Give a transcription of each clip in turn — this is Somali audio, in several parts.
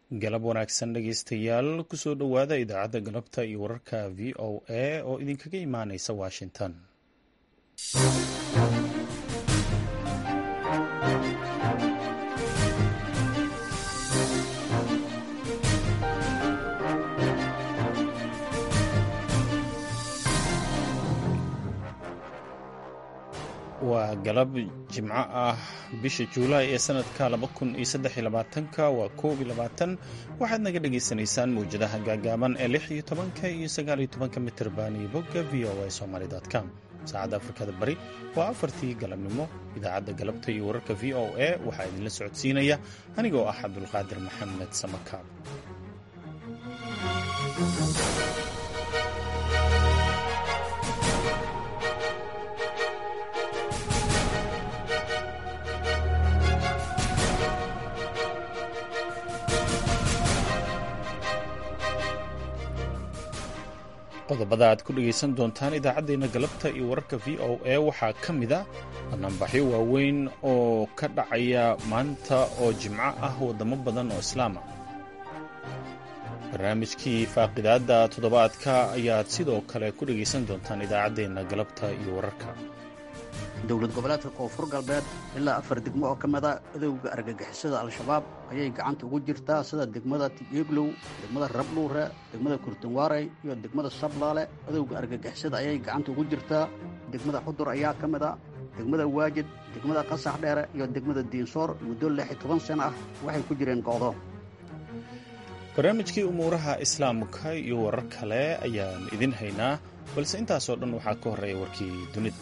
galab wanaagsan dhegaystayaal kusoo dhowaada idaacadda galabta iyo wararka v o a oo idinkaga imaanaysa washington waa galab jimco ah bisha juulaay ee sanadka ka waa waxaad naga dhagaysanaysaan mawjadaha gaagaaban ee iyo mitrban iyo bogga v o a somalycom saacadda afrikada bari waa afartii galabnimo idaacadda galabta iyo wararka v o a waxaa idinla socodsiinaya anigoo ah cabdulqaadir maxamed samakaab qodobada aad ku dhegaysan doontaan idaacaddeenna galabta iyo wararka v o a waxaa ka mid a banaanbaxyo waaweyn oo ka dhacaya maanta oo jimco ah waddamo badan oo islaama barnaamijkii faaqidaadda toddobaadka ayaad sidoo kale ku dhegaysan doontaan idaacaddeenna galabta iyo wararka dowlad goboleedka koonfur galbeed ilaa afar degmo oo ka mida adowga argagixisada al-shabaab ayay gacanta ugu jirtaa sida degmada tieglow degmada rabdhuure degmada kurtunwaarey iyo degmada sablaale adowga argagixisada ayay gacanta ugu jirtaa degmada xudur ayaa ka mid a degmada waajid degmada qasax dheere iyo degmada diinsoor muddo lix iyo toban sano ah waxay ku jireen go'do barnaamijkii umuuraha islaamka iyo warar kale ayaan idin haynaa balse intaasoo dhan waxaa ka horreeya warkii dunida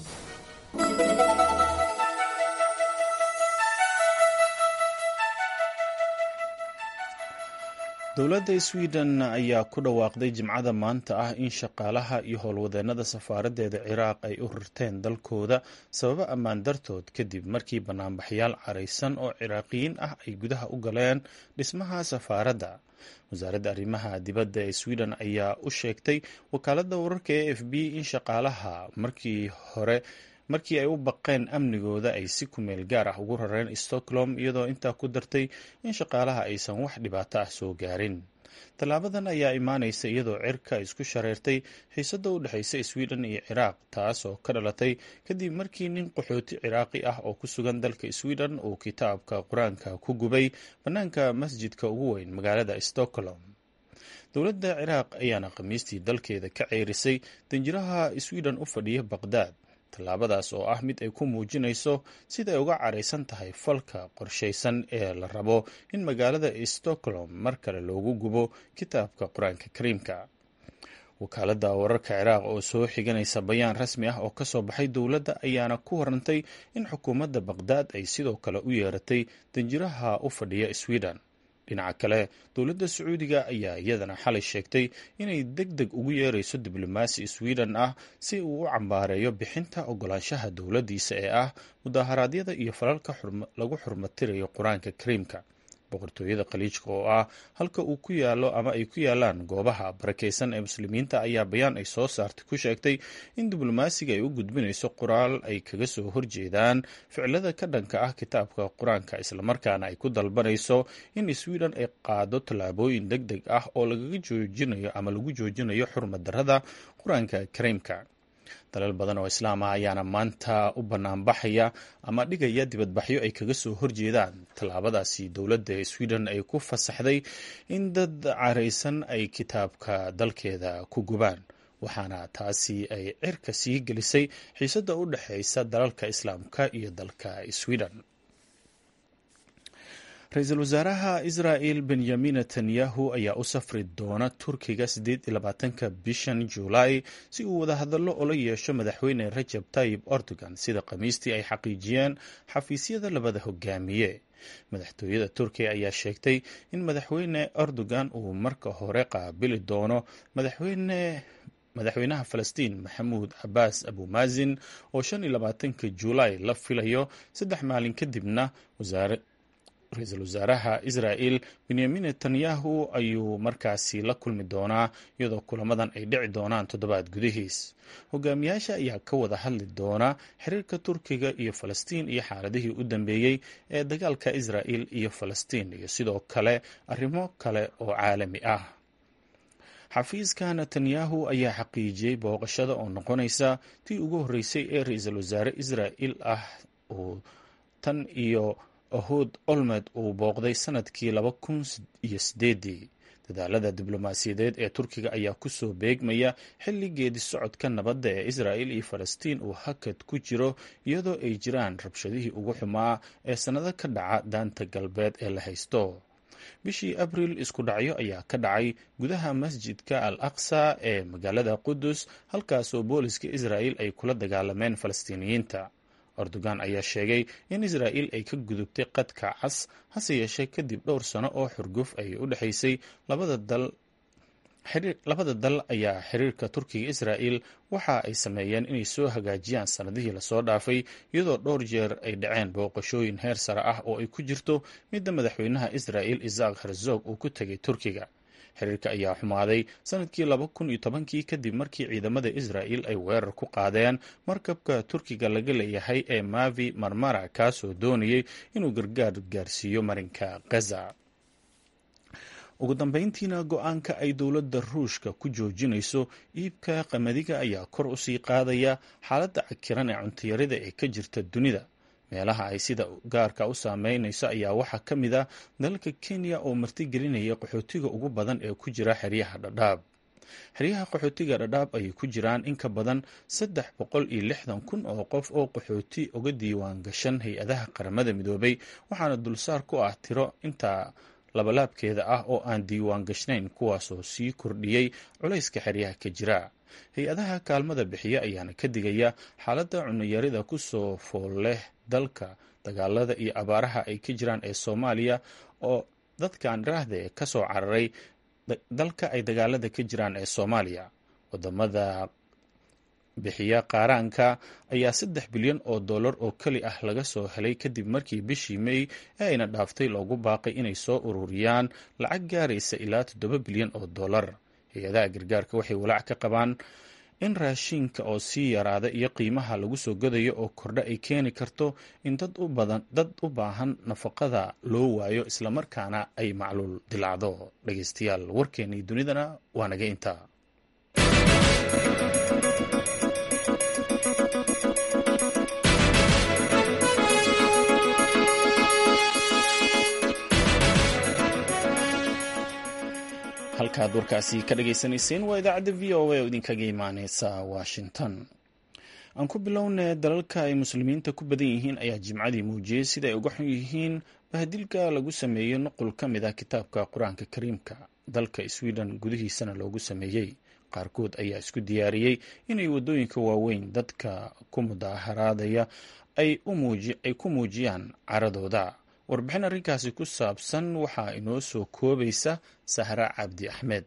dowladda sweden ayaa ku dhawaaqday jimcada maanta ah in shaqaalaha iyo howlwadeennada safaaraddeeda ciraaq ay u rirteen dalkooda sababo ammaan dartood kadib markii banaanbaxyaal caraysan oo ciraaqiyiin ah ay gudaha u galeen dhismaha safaaradda wasaaradda arrimaha dibadda ee sweden ayaa u sheegtay wakaaladda wararka e f b in shaqaalaha markii hore markii ay u baqeen amnigooda ay si kumeel gaar ah ugu rareen stockholm iyadoo intaa ku dartay in shaqaalaha aysan wax dhibaato ah soo gaarin tallaabadan ayaa imaanaysa iyadoo cirka isku shareertay xiisadda u dhexaysa sweden iyo ciraaq taas oo ka dhalatay kadib markii nin qaxooti ciraaqi ah oo ku sugan dalka sweden uu kitaabka qur-aanka ku gubay bannaanka masjidka ugu weyn magaalada stockholm dowladda ciraaq ayaana khamiistii dalkeeda ka ceerisay danjiraha sweden u fadhiya baqdaad tallaabadaas oo ah mid ay ku muujinayso siday uga caraysan tahay falka qorshaysan ee la rabo in magaalada stockholm mar kale loogu gubo kitaabka qur-aanka kariimka wakaaladda wararka ciraaq oo soo xiganaysa bayaan rasmi ah oo ka soo baxay dowladda ayaana ku warantay in xukuumadda baqdaad ay sidoo kale u yeeratay danjiraha u fadhiya sweden dhinaca kale dowladda sacuudiga ayaa iyadana xalay sheegtay inay deg deg ugu yeerayso diblomaasi sweden ah si uu u cambaareeyo bixinta ogolaanshaha dowladdiisa ee ah mudaharaadyada iyo falalka lagu xurmatirayo qur-aanka kariimka boqortooyada khaliijka oo ah halka uu ku yaalo ama ay ku yaalaan goobaha barakaysan ee muslimiinta ayaa bayaan ay soo saartay ku sheegtay in diblomaasiga ay u gudbinayso qoraal ay kaga soo horjeedaan ficilada ka dhanka ah kitaabka qur-aanka islamarkaana ay ku dalbanayso in sweden ay qaado tallaabooyin deg deg ah oo lagaga joojinayo ama lagu joojinayo xurmad darrada qur-aanka kariimka dalal badan oo islaam ah ayaana maanta u banaanbaxaya ama dhigaya dibadbaxyo ay kaga soo horjeedaan tallaabadaasi dowladda sweden ay ku fasaxday in dad caraysan ay kitaabka dalkeeda ku gubaan waxaana taasi ay cirka sii gelisay xiisadda u dhexaysa dalalka islaamka iyo dalka sweden ra-iisul wasaaraha israa'el benyamin netanyahu ayaa u safri doona turkiga siddeed iyo labaatanka bishan juulaay si uu wadahadallo ula yeesho madaxweyne rajab tayib erdogan sida khamiistii ay xaqiijiyeen xafiisyada labada hogaamiye madaxtooyada turkiya ayaa sheegtay in madaxweyne erdogan uu marka hore qaabili doono madaxweyne madaxweynaha falastiin maxamuud cabaas abumaasin oo shan iyo labaatanka juulaay la filayo saddex maalin kadibna ra-iisul wasaaraha israa'el benyamin netanyahu ayuu markaasi la kulmi doonaa iyadoo kulamadan ay dhici doonaan toddobaad gudihiis hogaamiyaasha ayaa ka wada hadli doona xiriirka turkiga iyo falastiin iyo xaaladihii u dambeeyey ee dagaalka israa'el iyo falastiin iyo sidoo kale arrimo kale oo caalami ah xafiiska netanyahu ayaa xaqiijiyey booqashada oo noqonaysa tii ugu horreysay ee ra-iisul wasaare israa'el ah uu tan iyo ahud olmed uu booqday sanadkii laba kun iyo sideedii dadaalada diblomaasiyadeed ee turkiga ayaa kusoo beegmaya xilli geedi socodka nabadda ee israa'el iyo falastiin uu hakad ku jiro iyadoo ay jiraan rabshadihii ugu xumaa ee sannado ka dhaca daanta galbeed ee la haysto bishii abriil isku dhacyo ayaa ka dhacay gudaha masjidka al aqsa ee magaalada qudus halkaasoo booliska israa'el ay kula dagaalameen falastiiniyiinta erdogan ayaa sheegay in israa'el ay ka gudubtay qadka cas hase yeeshee kadib dhowr sano oo xurguf ay u dhexaysay labada dal labada dal ayaa xiriirka turkiga israa'el waxa ay sameeyeen inay soo hagaajiyaan sannadihii lasoo dhaafay iyadoo dhowr jeer ay dhaceen booqashooyin heer sare ah oo ay ku jirto midda madaxweynaha israa'el isaaq herzog uu ku tegay turkiga xiriirka ayaa xumaaday sanadkii laba kun iyo tobankii kadib markii ciidamada israa'el ay weerar ku qaadeen markabka turkiga laga leeyahay ee mavi marmara kaasoo doonayay inuu gargaar gaarsiiyo marinka gaza ugu dambeyntiina go-aanka ay dowladda ruushka ku joojinayso iibka qamadiga ayaa kor usii qaadaya xaaladda cakiran ee cuntiyarida ee ka jirta dunida meelaha ay sida gaarka u saameynayso ayaa waxaa ka mid ah dalalka kenya oo martigelinaya qaxootiga ugu badan ee ku jira xeryaha dhadhaab xeryaha qaxootiga dhadhaab ayay ku jiraan in ka badan saddex boqol iyo lixdan kun oo qof oo qaxooti uga diiwaan gashan hay-adaha qaramada midoobay waxaana dulsaar ku ah tiro intaa labalaabkeeda ah oo aan diiwaan gashnayn kuwaasoo sii kordhiyey culayska xeryaha ka jira hay-adaha kaalmada bixiya ayaana ka digaya xaaladda cuniyarida kusoo fool leh dalka dagaalada iyo abaaraha ay ka jiraan ee soomaaliya oo dadkan dhiraahde ka soo cararay dalka ay dagaalada ka jiraan ee soomaaliya wadamada bixiya qaaraanka ayaa saddex bilyan oo dollar oo keli ah laga soo helay kadib markii bishii may ee ayna dhaaftay loogu baaqay inay soo ururiyaan lacag gaaraysa ilaa toddoba bilyan oo dollar hay-adaha gargaarka waxay walaac ka qabaan in raashinka oo sii yaraada iyo qiimaha lagu soo gadayo oo kordha ay keeni karto in dad u badan dad u baahan nafaqada loo waayo islamarkaana ay macluul dilacdo dhegeystayaal warkeennii dunidana waa naga intaa halkaad warkaasi ka dhagaysanayseen waa idaacadda v o a oo idinkaga imaaneysa washington aan ku bilownay dalalka ay muslimiinta ku badan yihiin ayaa jimcadii muujiyey sida ay uga xun yihiin bahdilka lagu sameeyey nuqul ka mid ah kitaabka qur-aanka kariimka dalka sweden gudihiisana loogu sameeyey qaarkood ayaa isku diyaariyey inay waddooyinka waaweyn dadka ku mudaaharaadaya ay ku muujiyaan caradooda warbixin arrinkaasi ku saabsan waxaa inoo soo koobaysa sahra cabdi axmed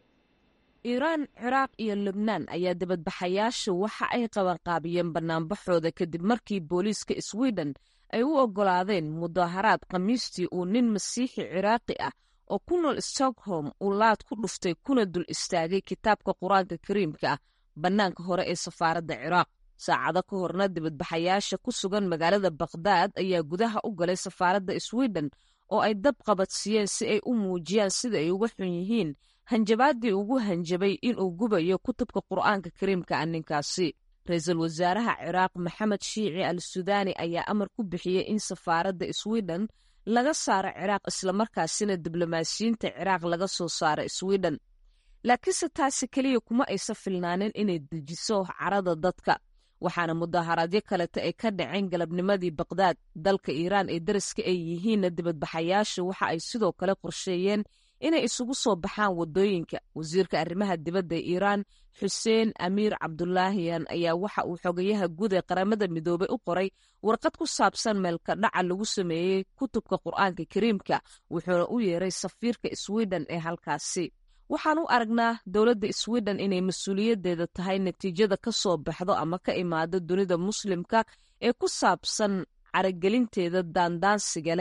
iiraan ciraaq iyo lubnaan ayaa dibadbaxayaashu waxa ay qabanqaabiyeen bannaanbaxooda kadib markii booliiska sweden ay u oggolaadeen mudaaharaad khamiistii uu nin masiixi ciraaqi ah oo ku nool stockholm uu laad ku dhuftay kuna dul istaagay kitaabka qur-aanka kariimka ah bannaanka hore ee safaaradda ciraaq saacado ka horna dibadbaxayaasha ku sugan magaalada bakhdad ayaa gudaha u galay safaaradda sweden oo ay dab qabadsiiyeen si ay u muujiyaan sida ay uga xun yihiin hanjabaaddii ugu hanjabay inuu gubayo kutubka qur'aanka kariimka ah ninkaasi ra-iisul wasaaraha ciraaq maxamed shiici al sudaani ayaa amar ku bixiyey in safaaradda sweden laga saaro ciraaq islamarkaasina diblomaasiyiinta ciraaq laga soo saaro sweden laakiinse taasi keliya kuma aysa filnaanin inay dejiso carada dadka waxaana mudaaharaadyo kaleta ay ka dhaceen galabnimadii bakdaad dalka iiraan ee dariska ay yihiinna dibadbaxayaashu waxa ay sidoo kale qorsheeyeen inay isugu soo baxaan waddooyinka wasiirka arrimaha dibadda ee iiraan xuseen amiir cabdulaahiyan ayaa waxa uu xogayaha guud ee qaramada midoobay u qoray warqad ku saabsan meelka dhaca lagu sameeyey kutubka qur'aanka kariimka wuxuuna u yeeray safiirka sweden ee halkaasi waxaan u aragnaa dowladda sweden inay mas-uuliyaddeeda tahay natiijada ka soo baxdo ama ka imaado dunida muslimka ee ku saabsan caragelinteeda daandaansiga leh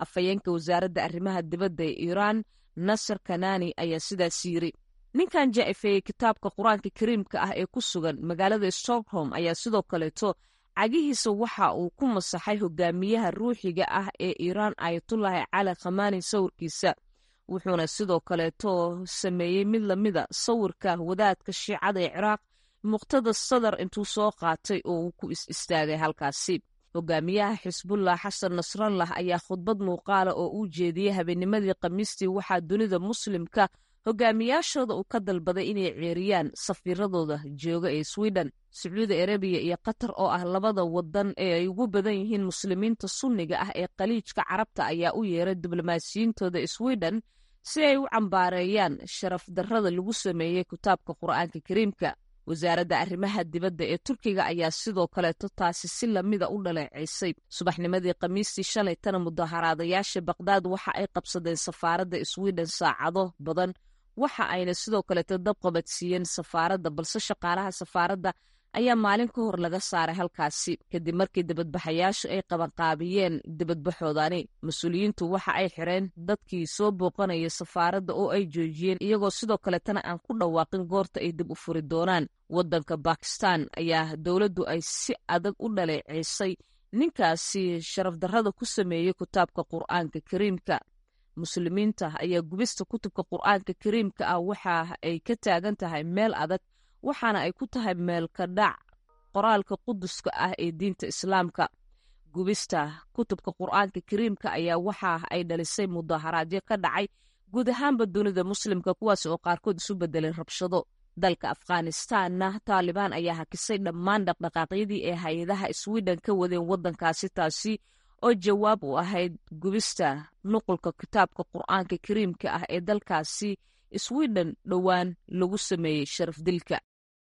afhayeenka wasaaradda arrimaha dibadda ee iiraan nasar kanani ayaa sidaas yiri ninkan ja'ifeeyey kitaabka qur-aanka kariimka ah ee ku sugan magaalada stockholm ayaa sidoo kaleeto cagihiisa waxa uu ku masaxay hogaamiyaha ruuxiga ah ee iiraan ayatullaahi cali khamaani sawirkiisa wuxuuna sidoo kaleeto sameeyey mid lamida sawirka wadaadka shiicada ee ciraaq muqtada sadar intuu soo qaatay oo uu ku is istaagay halkaasi hogaamiyaha xisbullah xasan nasrallah ayaa khudbad muuqaala oo uu jeediyey habeennimadii khamiistii waxaa dunida muslimka hogaamiyaashooda uu ka dalbaday inay ceeriyaan safiiradooda jooga ee sweden sacuudi arabiya iyo qatar oo ah labada wadan ee ay ugu badan yihiin muslimiinta sunniga ah ee khaliijka carabta ayaa u yeeray diblomaasiyiintooda sweden si ay u cambaareeyaan sharaf darrada lagu sameeyey kitaabka qur'aanka kariimka wasaaradda arrimaha dibadda ee turkiga ayaa sidoo kaleeto taasi si lamida u dhaleeceysay subaxnimadii khamiistii shalay tana mudaharaadayaasha bakdaad waxa ay qabsadeen safaaradda sweden saacado badan waxa ayna sidoo kaleeto dabqabadsiiyeen safaaradda balse shaqaalaha safaaradda ayaa maalin ka hor laga saaray halkaasi kadib markii dibadbaxayaashu ay qabanqaabiyeen dibadbaxoodani mas-uuliyiintu waxa ay xireen dadkii soo booqanaya safaaradda oo ay joojiyeen iyagoo sidoo kaletana aan ku dhawaaqin goorta ay dib u furi doonaan waddanka bakistan ayaa dowladdu ay si adag u dhaleeceysay ninkaasi sharaf darrada ku sameeyey kitaabka qur'aanka kariimka muslimiinta ayaa gubista kutubka qur'aanka kariimka ah waxa ay ka taagan tahay meel adag waxaana ay ku tahay meelka dhac qoraalka quduska ah ee diinta islaamka gubista kutubka qur'aanka kariimka ayaa waxa ay dhalisay mudaharaadyo ka dhacay guud ahaanba dunida muslimka kuwaas oo qaarkood isu bedelay rabshado dalka afghanistanna taalibaan ayaa hakisay dhammaan dhaqdhaqaaqyadii ee hay-adaha sweden ka wadeen waddankaasi taasi oo jawaab u ahayd gubista nuqulka kitaabka qur'aanka kariimka ah ee dalkaasi sweden dhowaan lagu sameeyey sharaf dilka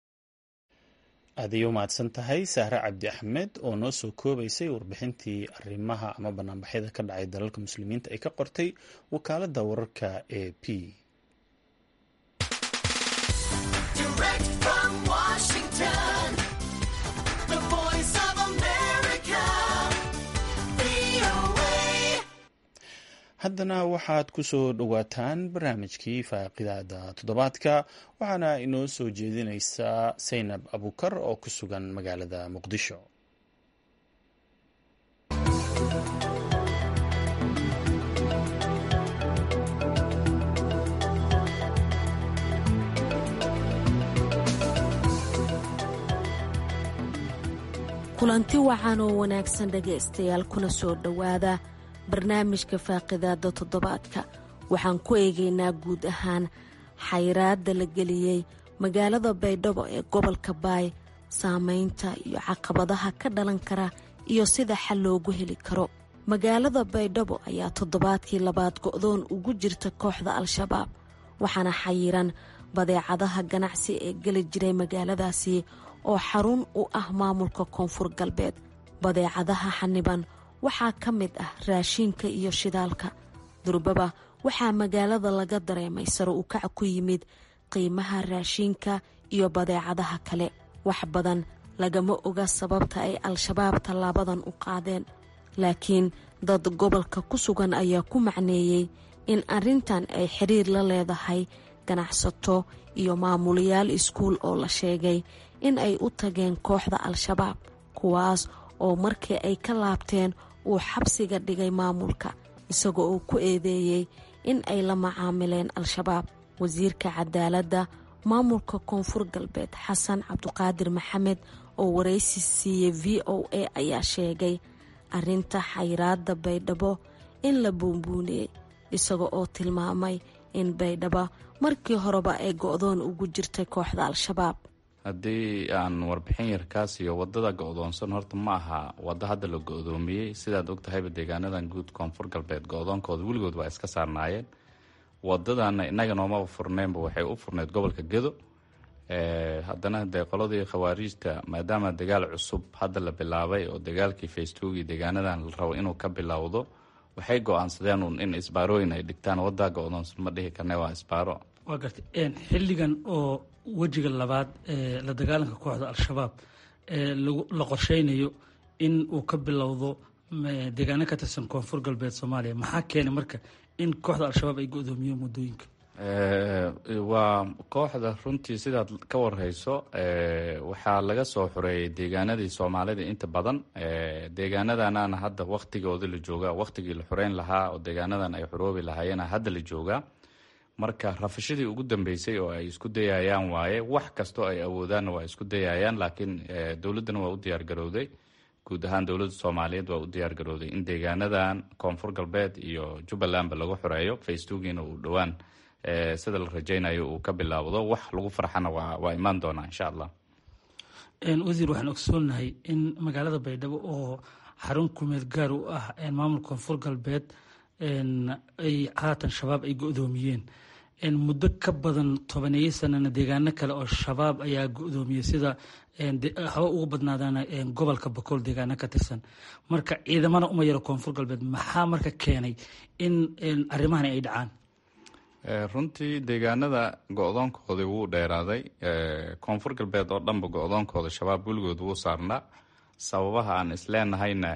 aadayo mahadsan tahay sahre cabdi axmed oo noo soo koobaysay warbixintii arrimaha ama banaanbaxyada ka dhacay dalalka muslimiinta ay ka qortay wakaaladda wararka e p haddana waxaad ku soo dhowaataan barnaamijkii faaqidaada toddobaadka waxaana inoo soo jeedinaysaa saynab abukar oo ku sugan magaalada muqdisho kulanti wacan oo wanaagsan dhegaystayaal kuna soo dhowaada barnaamijka faaqidaada toddobaadka waxaan ku eegaynaa guud ahaan xayraadda la geliyey magaalada baydhabo ee gobolka baay saameynta iyo caqabadaha ka dhalan kara iyo sida xal loogu heli karo magaalada baydhabo ayaa toddobaadkii labaad go'doon ugu jirta kooxda al-shabaab waxaana xayiran badeecadaha ganacsi ee geli jiray magaaladaasi oo xarun u ah maamulka koonfur galbeed badeecadaha xaniban waxaa ka mid ah raashiinka iyo shidaalka durbaba waxaa magaalada laga dareemay sare u kac ku yimid qiimaha raashiinka iyo badeecadaha kale wax badan lagama oga sababta ay al-shabaab tallaabadan u qaadeen laakiin dad gobolka ku sugan ayaa ku macneeyey in arrintan ay xiriir la leedahay ganacsato iyo maamulayaal iskuul oo la sheegay in ay u tageen kooxda al-shabaab kuwaas oo markii ay ka laabteen uu xabsiga dhigay maamulka isagoo uu ku eedeeyey in ay la macaamileen al-shabaab wasiirka cadaaladda maamulka koonfur galbeed xasan cabduqaadir maxamed oo waraysi siiyey v o a ayaa sheegay arrinta xayraadda baydhabo in la buunbuuniyey isaga oo tilmaamay in baydhabo markii horeba ay go-doon ugu jirtay kooxda al-shabaab haddii aan warbixin yar kaa siiyo wadada go-doonsan horta ma aha waddo hadda la go-doomiyey sidaad ogtahayba deegaanadan guud koonfur galbeed go-doonkooda weligood waa iska saarnaayeen wadadana inaga noomaba furneynba waxay u furneyd gobolka gedo haddana dee qoladii khawaariijta maadaama dagaal cusub hadda la bilaabay oo dagaalkii facebooki deegaanadan la rabo inuu ka bilowdo waxay go-aansadeen un in isbaarooyin ay dhigtaan waddaa go-doonsan ma dhihi karne waa isbaaro waa gartay xilligan oo wejiga labaad ee la dagaalanka kooxda al-shabaab ee la qorsheynayo in uu ka bilowdo deegaano ka tirsan koonfur galbeed soomaaliya maxaa keenay marka in kooxda al-shabaab ay go-doomiyeen muddooyinka waa kooxda runtii sidaad ka warhayso waxaa laga soo xoreeyay deegaanadii soomaalida inta badan deegaanadanana hadda waktigooda la joogaa waktigii la xoreyn lahaa oo deegaanadan ay xoroobi lahaayeen hadda la joogaa marka rafashadii ugu dambeysay oo ay isku dayayaan waaye wax kastoo ay awoodaanna waa isku dayayaan laakiin dowladdana waa u diyaargarowday guud ahaan dowladda soomaaliyeed waa u diyaargarowday in deegaanadan koonfur galbeed iyo jubbalandba lagu xoreeyo facebookiina uu dhowaan sida la rajaynayo uu ka bilaawdo wax lagu farxana waa imaan doonaa insha allah wasiir waxaan ogsoonahay in magaalada baydhabo oo xarun kumeed gaar u ah maamulka koonfur galbeed ay haatan shabaab ay go-doomiyeen muddo ka badan tobaneeyo sanana deegaano kale oo shabaab ayaa go-doomiyey sida haba ugu badnaadaan gobolka bakool deegaano ka tirsan marka ciidamana uma yaro koonfur galbeed maxaa marka keenay in arrimahani ay dhacaan runtii deegaanada go-doonkoodii wuu dheeraaday koonfur galbeed oo dhanba go-doonkooda shabaab weligood wuu saarnaa sababaha aan isleenahayna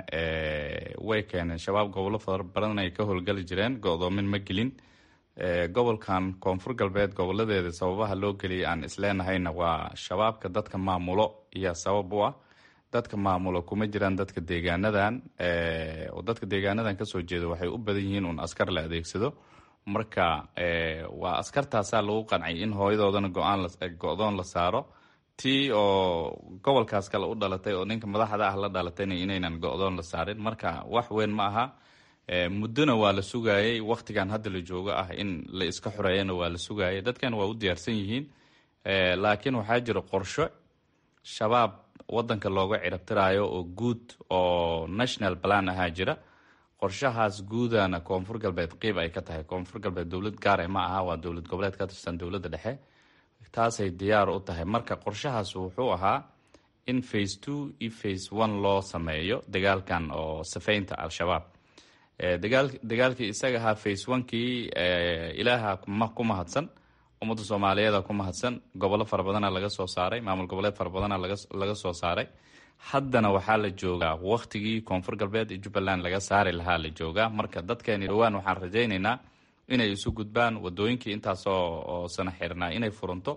way keeneen shabaab gobollo fara badan ay ka howlgali jireen go-doomin ma gelin gobolkan koonfur galbeed goboladeeda sababaha loo geliyay aan isleenahayna waa shabaabka dadka maamulo iyo sabab u ah dadka maamulo kuma jiraan dadka deegaanadan oo dadka deegaanadan kasoo jeeda waxay u badan yihiin uun askar la adeegsado marka waa askartaasaa lagu qancay in hooyadoodana go-doon la saaro tii oo gobolkaas kale u dhalatay oo ninka madaxda ah la dhalatayna inaynan go-doon la saarin marka wax weyn ma aha muddona waa la sugaayay waktigan hadda la joogo ah in la iska xoreeyana waa la sugaayay dadkan waa u diyaarsan yihiin laakiin waxaa jira qorsho shabaab wadanka looga cirabtiraayo oo guud oo national plan ahaa jira qorshahaas guudana koonfur galbeed qiib ay ka tahay koonfur galbeed dowlad gaare ma aha waa dowlad goboleed ka tirsan dowladda dhexe taasay diyaar u tahay marka qorshahaas wuxuu ahaa in face two iyo face one loo sameeyo dagaalkan oo safeynta al-shabaab dagaalkii isaga ahaa face onekii ilaaha ku mahadsan ummadda soomaaliyeeda ku mahadsan gobollo fara badana laga soo saaray maamul goboleed fara badana laga soo saaray haddana waxaa la joogaa waktigii koonfur galbeed iyo jubbaland laga saari lahaa la joogaa marka dadkeeni dhowaan waxaan rajaynaynaa inay isu gudbaan wadooyinkii intaasoo sana xirnaa inay furanto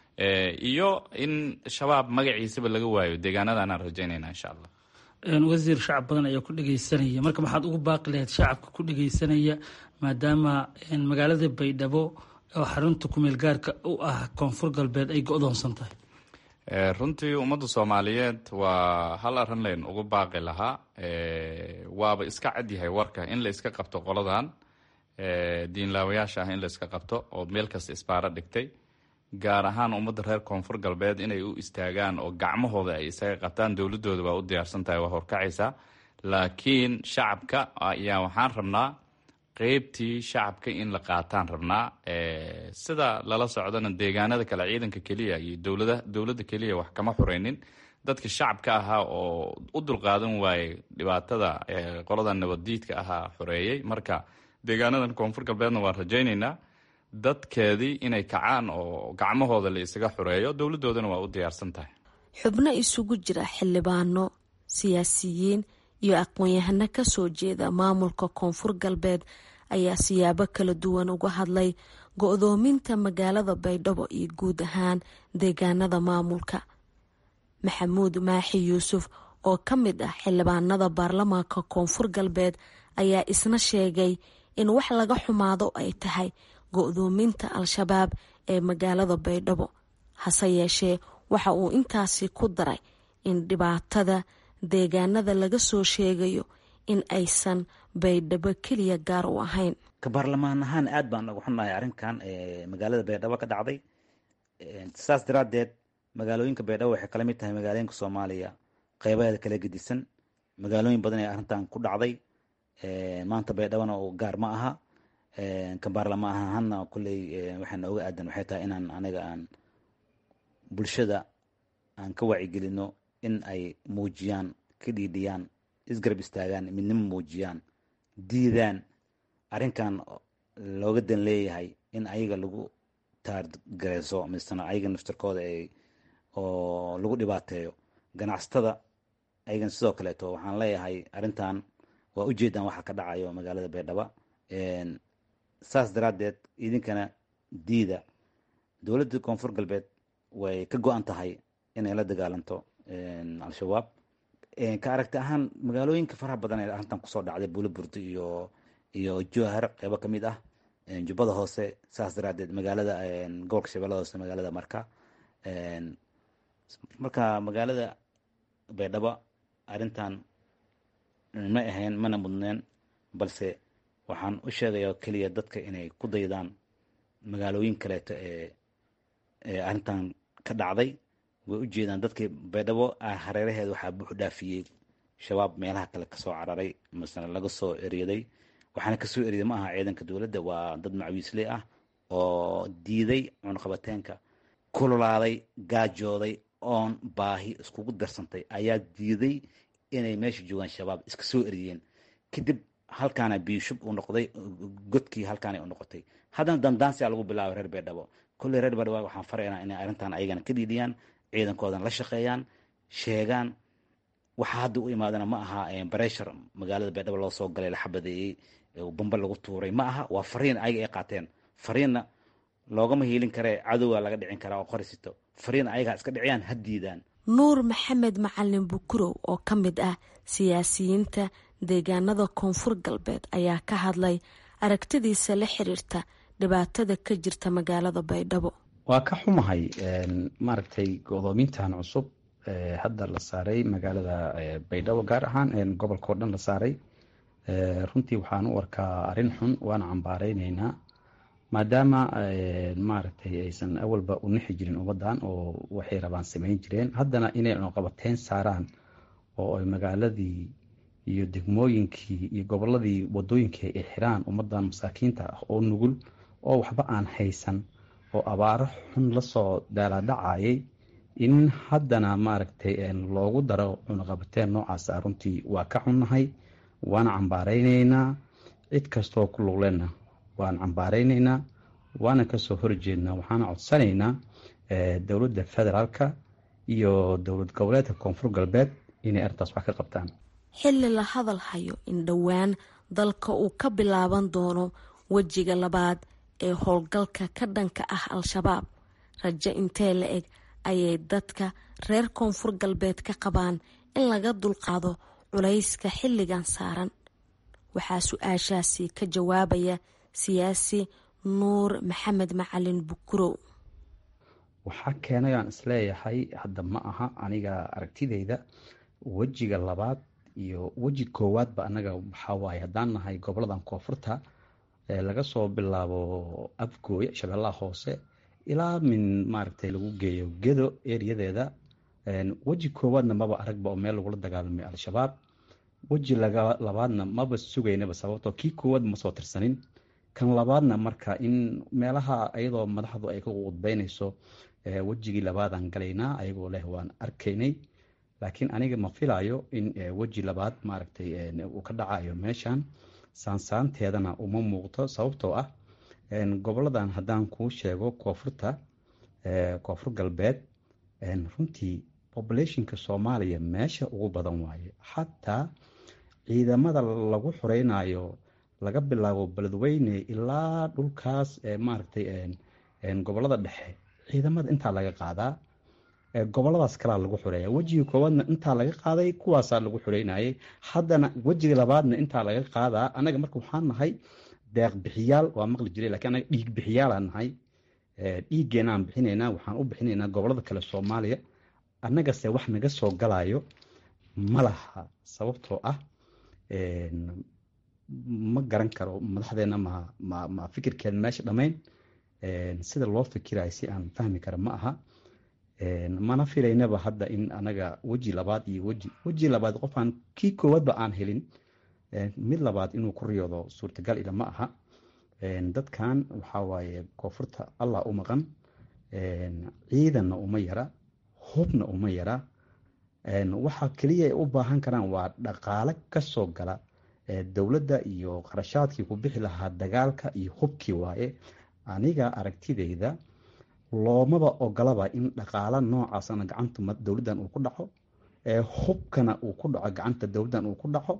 iyo in shabaab magaciisaba laga waayo deegaanadan aan rajaynayna insha allah wasiir shacab badan ayaa ku dhegeysanaya marka maxaad ugu baaqi lahayd shacabka ku dhegeysanaya maadaama magaalada baydhabo oo xarunta kumeel gaarka u ah koonfur galbeed ay go-doonsan tahay runtii ummadda soomaaliyeed waa hal arrin layn ugu baaqi lahaa waaba iska cadyahay warka in la iska qabto qoladan diinlaawayaasha ah in la iska qabto oo meel kasta isbaaro dhigtay gaar ahaan ummadda reer koonfur galbeed inay u istaagaan oo gacmahooda ay isaga qabtaan dowladooda waa u diyaarsan tahay waa horkacaysaa laakiin shacabka ayaa waxaan rabnaa qeybtii shacabka in la qaataan rabnaa sida lala socdana deegaanada kale ciidanka keliya iyo dowlada dowladda keliya wax kama xureynin dadka shacabka ahaa oo u dulqaadan waayey dhibaatada qolada nabaddiidka ahaa xoreeyey marka deegaanadan koonfur galbeedna waan rajaynaynaa dadkeedii inay kacaan oo gacmahooda la isaga xoreeyo dowladoodana waa u diyaarsan tahay xubno isugu jira xildhibaano siyaasiyiin iyo aqoon-yahano kasoo jeeda maamulka koonfur galbeed ayaa siyaabo kala duwan uga hadlay go-doominta magaalada baydhabo iyo guud ahaan deegaanada maamulka maxamuud maaxi yuusuf oo ka mid ah xildhibaanada baarlamaanka koonfur galbeed ayaa isna sheegay in wax laga xumaado ay tahay go-doominta al-shabaab ee magaalada baydhabo hase yeeshee waxa uu intaasi ku daray in dhibaatada deegaanada laga soo sheegayo in aysan baydhabo keliya gaar u ahayn ka baarlamaan ahaan aad baan uga xunnahay arrinkan magaalada baydhabo ka dhacday saas daraadeed magaalooyinka baydhabo waxay kala mid tahay magaalooyinka soomaaliya qeybaheeda kala gedisan magaalooyin badan ee arrintan ku dhacday maanta baydhabona oo gaar ma aha ka baarlamaan ahaana kulley waxaa nooga aadan waxay tahay inaan aniga aan bulshada aan ka wacigelino in ay muujiyaan ka dhiidhiyaan isgarab istaagaan midnimo muujiyaan diidaan arrinkan looga dan leeyahay in ayaga lagu taargareyso misena ayaga naftarkooda ay oo lagu dhibaateeyo ganacsatada ayagan sidoo kaleeto waxaan leeyahay arrintan waa ujeedaan waxa ka dhacayo magaalada baydhabo saas daraaddeed idinkana diida dowladda koonfur galbeed way ka go-an tahay inay la dagaalanto al-shabaab ka aragti ahaan magaalooyinka faraha badan ee arrintan kusoo dhacday buuliburdi iyo iyo jowhar qeybo ka mid ah jubbada hoose saas daraaddeed magaalada gobolka shabeellada hoose magaalada marka marka magaalada baydhabo arrintan ma ahayn mana mudneen balse waxaan u sheegaya keliya dadka inay ku daydaan magaalooyin kaleeto ee ee arrintan ka dhacday way u jeedaan dadkii baydhabo hareeraheeda waxaa buux dhaafiyey shabaab meelaha kale kasoo cararay masana laga soo eryaday waxaana kasoo eryaday ma aha ciidanka dowladda waa dad macwiisley ah oo diiday cunaqabateenka kululaaday gaajooday oon baahi iskugu darsantay ayaa diiday inay meesha joogaan shabaab iska soo eryeen kadib halkaana biishub uu noqday godkii halkaana u noqotay haddana dandaansiaa lagu bilaabay reer baydhabo kolley reer baydhabo waxaan faraynaa inay arrintan ayagana ka dhiidhiyaan ciidankoodan la shaqeeyaan sheegaan waxaa hadda u imaadana ma aha bareshar magaalada baydhabo loo soo galay la xabadeeyey bamba lagu tuuray ma aha waa fariin ayaga ay qaateen fariinna loogama hiilin karee cadowga laga dhicin karaa oo qorisito fariin ayagaa iska dhiciyaan ha diidaan nuur maxamed macalin bukurow oo ka mid ah siyaasiyiinta deegaanada koonfur galbeed ayaa ka hadlay aragtidiisa la xiriirta dhibaatada ka jirta magaalada baydhabo waa ka xumahay maaragtay godoomintan cusub hadda la saaray magaalada baydhabo gaar ahaan gobolka oo dhan la saaray runtii waxaan u arkaa arrin xun waana cambaareyneyna maadaama maaragtay aysan awalba u nixi jirin ummadan oo waxay rabaan sameyn jireen haddana inay cunuqabateyn saaraan oo ay magaaladii iyo degmooyinkii iyo goboladii wadooyinkii ay xiraan ummadan masaakiinta ah oo nugul oo waxba aan haysan oo abaaro xun lasoo daalaadhacayay in haddana maaragtay loogu daro cunuqabateyn noocaasa runtii waa ka xunnahay waana cambaareyneyna cid kastoo ku luglena waan cambaareyneyna waana kasoo horjeednaa waxaana codsanaynaa dowladda federaalka iyo dowlad goboleedka koonfur galbeed inay arrintaas wax ka qabtaan xilli la hadal hayo in dhowaan dalka uu ka bilaaban doono wejiga labaad ee howlgalka ka dhanka ah al-shabaab rajo intee la eg ayay dadka reer koonfur galbeed ka qabaan in laga dulqaado culayska xilligan saaran waxaa su-aashaasi ka jawaabaya siyaasi nuur maxamed macalin bukurow waxaa keenay aan isleeyahay hadda ma aha aniga aragtideyda wejiga labaad iyo weji koowaadba anaga waxaa waaye haddaan nahay goboladan koonfurta laga soo bilaabo afgooye shabeellaha hoose ilaa min maaragtay lagu geeyo gedo eriyadeeda weji koowaadna maba aragba oo meel lagula dagaalamay al-shabaab weji labaadna maba sugaynaba sababtoo kii koowaad ma soo tirsanin kan labaadna marka in meelaha iyadoo madaxdu ay ka qudbeynayso wejigii labaadaan galaynaa ayagoo leh waan arkaynay laakiin aniga ma filayo in weji labaad maaragtay uu ka dhacayo meeshan saansaanteedana uma muuqto sababtoo ah goboladan haddaan kuu sheego koonfurta koonfur galbeed runtii populationka soomaaliya meesha ugu badan waaye xataa ciidamada lagu xoreynayo laga bilaabo beledweyne ilaa dhulkaas maaragtay gobolada dhexe ciidamada intaa laga qaadaa goboladaas kalaa lagu xoreeya wejiga koowaadna intaa laga qaaday kuwaasaa lagu xoreynayay haddana wejiga labaadna intaa laga qaadaa anaga marka waxaan nahay deeq bixiyaal waa maqli jiray lakiin anaga dhiig bixiyaalaan nahay dhiiggeenaan bixinaynaa waxaan u bixinaynaa gobolada kale soomaaliya annagase wax naga soo galayo ma laha sababtoo ah ma garan karo madaxdeena ma ma ma fikirkeed meesha dhammayn sida loo fikirayo si aan fahmi kara ma aha mana filaynaba hadda in anaga weji labaad iyo weji weji labaad qofaan kii koowaadba aan helin mid labaad inuu ku riyoodo suurtagal ila ma aha dadkan waxaa waaye koonfurta allah u maqan ciidanna uma yara hubna uma yara waxa keliya ay u baahan karaan waa dhaqaale kasoo gala dowladda iyo qarashaadkii ku bixi lahaa dagaalka iyo hubkii waaye aniga aragtideyda loomaba ogolaba in dhaqaala noocaasna gacanta dowladdan uu ku dhaco hubkana uu ku dhaco gacanta dowladdan uu ku dhaco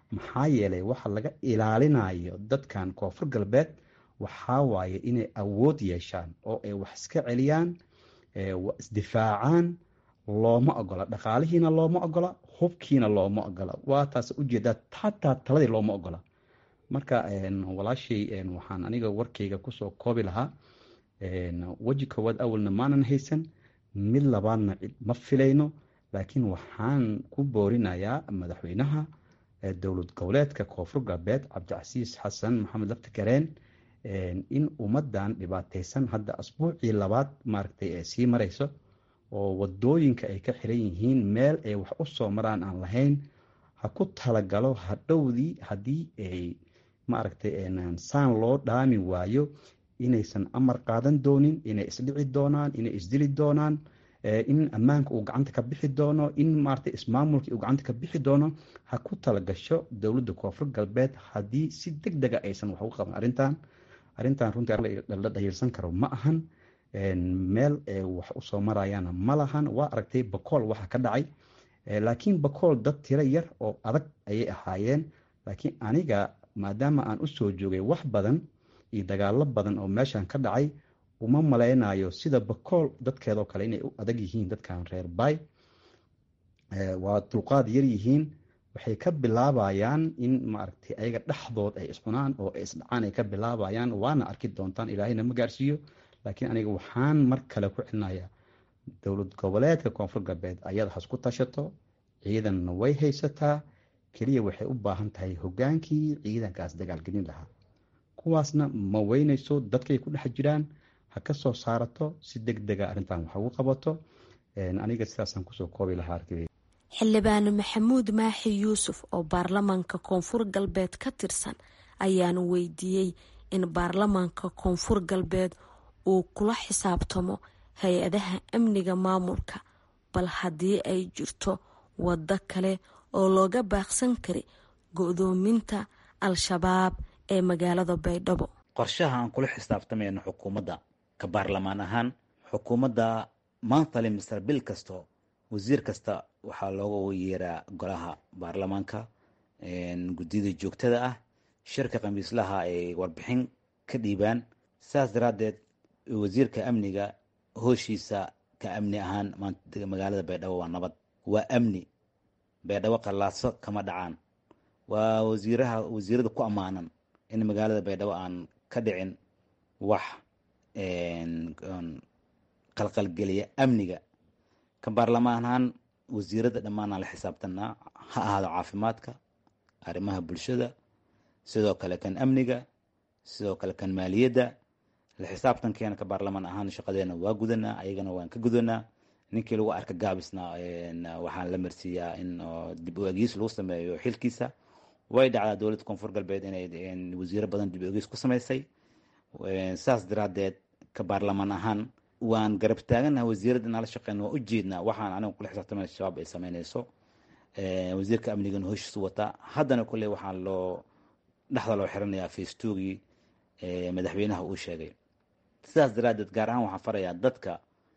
maxaa yeelay waxa laga ilaalinayo dadkan koonfur galbeed waxaa waaye inay awood yeeshaan oo ay wax iska celiyaan isdifaacaan looma ogola dhaqaalihiina looma ogola hubkiina looma ogola waa taas ujeedaa hataa taladii looma ogola marka walaashay waxaan aniga warkayga kusoo koobi lahaa weji koowaad awalna maanan haysan mid labaadna ma filayno laakiin waxaan ku boorinayaa madaxweynaha dowlad goboleedka koonfur galbeed cabdicasiis xasan maxamed laftigareen in ummadan dhibaateysan hadda asbuucii labaad maaragtay ee sii mareyso oo wadooyinka ay ka xiran yihiin meel ay wax u soo maraan aan lahayn ha ku talagalo hadhowdii haddii ay maaragtay saan loo dhaami waayo inaysan amar qaadan doonin inay isdhici doonaan inay isdili doonaan in ammaanka uu gacanta ka bixi doono in maaragtay ismaamulkii uu gacanta ka bixi doono ha ku talagasho dowladda koonfur galbeed haddii si deg dega aysan wax uga qaban arrintan arrintan runtii la dhahiirsan karo ma ahan meel wax usoo marayaana ma lahan waa aragtay bakool waxa ka dhacay laakiin bakool dad tiro yar oo adag ayay ahaayeen laakiin aniga maadaama aan usoo joogay wax badan iyo dagaalo badan oo meeshan ka dhacay uma maleynayo sida bakool dadkeedoo kale inay u adag yihiin dadkan reer bay waa dulqaad yar yihiin waxay ka bilaabayaan in maaragtay ayaga dhexdood ay iscunaan oo ay isdhacaan ay ka bilaabayaan waana arki doontaan ilaahayna ma gaarsiiyo laakiin aniga waxaan mar kale ku celinayaa dowlad goboleedka koonfur galbeed ayada hasku tashato ciidanna way haysataa keliya waxay u baahan tahay hogaankii ciidankaas dagaalgelin lahaa kuwaasna ma weyneyso dadkay ku dhex jiraan ha ka soo saarato si deg dega arrintan wax ugu qabato aniga sidaasaan kusoo koobi lahaa arkiday xildhibaan maxamuud maaxi yuusuf oo baarlamaanka koonfur galbeed ka tirsan ayaana weydiiyey in baarlamaanka koonfur galbeed uu kula xisaabtamo hay-adaha amniga maamulka bal haddii ay jirto waddo kale oo looga baaqsan kari go-doominta al-shabaab ee magaalada baydhabo qorshaha aan kula xisaabtamayno xukuumadda ka baarlamaan ahaan xukuumadda monthly mister bil kasto wasiir kasta waxaa looga yeeraa golaha baarlamaanka guddiyada joogtada ah shirka khamiislaha ay warbixin ka dhiibaan saas daraaddeed wasiirka amniga hooshiisa ka amni ahaan magaalada baydhabo waa nabad waa amni baydhabo qallaaso kama dhacaan waa wasiiraha wasiirada ku ammaanan in magaalada baydhabo aan ka dhicin wax qalqalgeliya amniga ka baarlamaan ahaan wasiirada dhammaanaan la xisaabtanaa ha ahaado caafimaadka arrimaha bulshada sidoo kale kan amniga sidoo kale kan maaliyadda la xisaabtankeena ka baarlamaan ahaan shaqadeena waa gudanaa ayagana waan ka gudanaa ninkii lagu arka gaabisna waxaan la marsiiyaa in dib u egiis lagu sameeyo xilkiisa way dhacdaa dowladda koonfur galbeed inay wasiiro badan dib u egiis ku sameysay saas daraadeed ka baarlamaan ahaan waan garab taaganaha wasiirada inaan la shaqeyn waa ujeednaa waxaan aniga kula xisaabtamay shabaab ay sameyneyso wasiirka amnigana hoshiisu wataa haddana kulley waxaan loo dhexda loo xiranayaa facebookii madaxweynaha uu sheegay sidaas daraadeed gaar ahaan waxaan farayaa dadka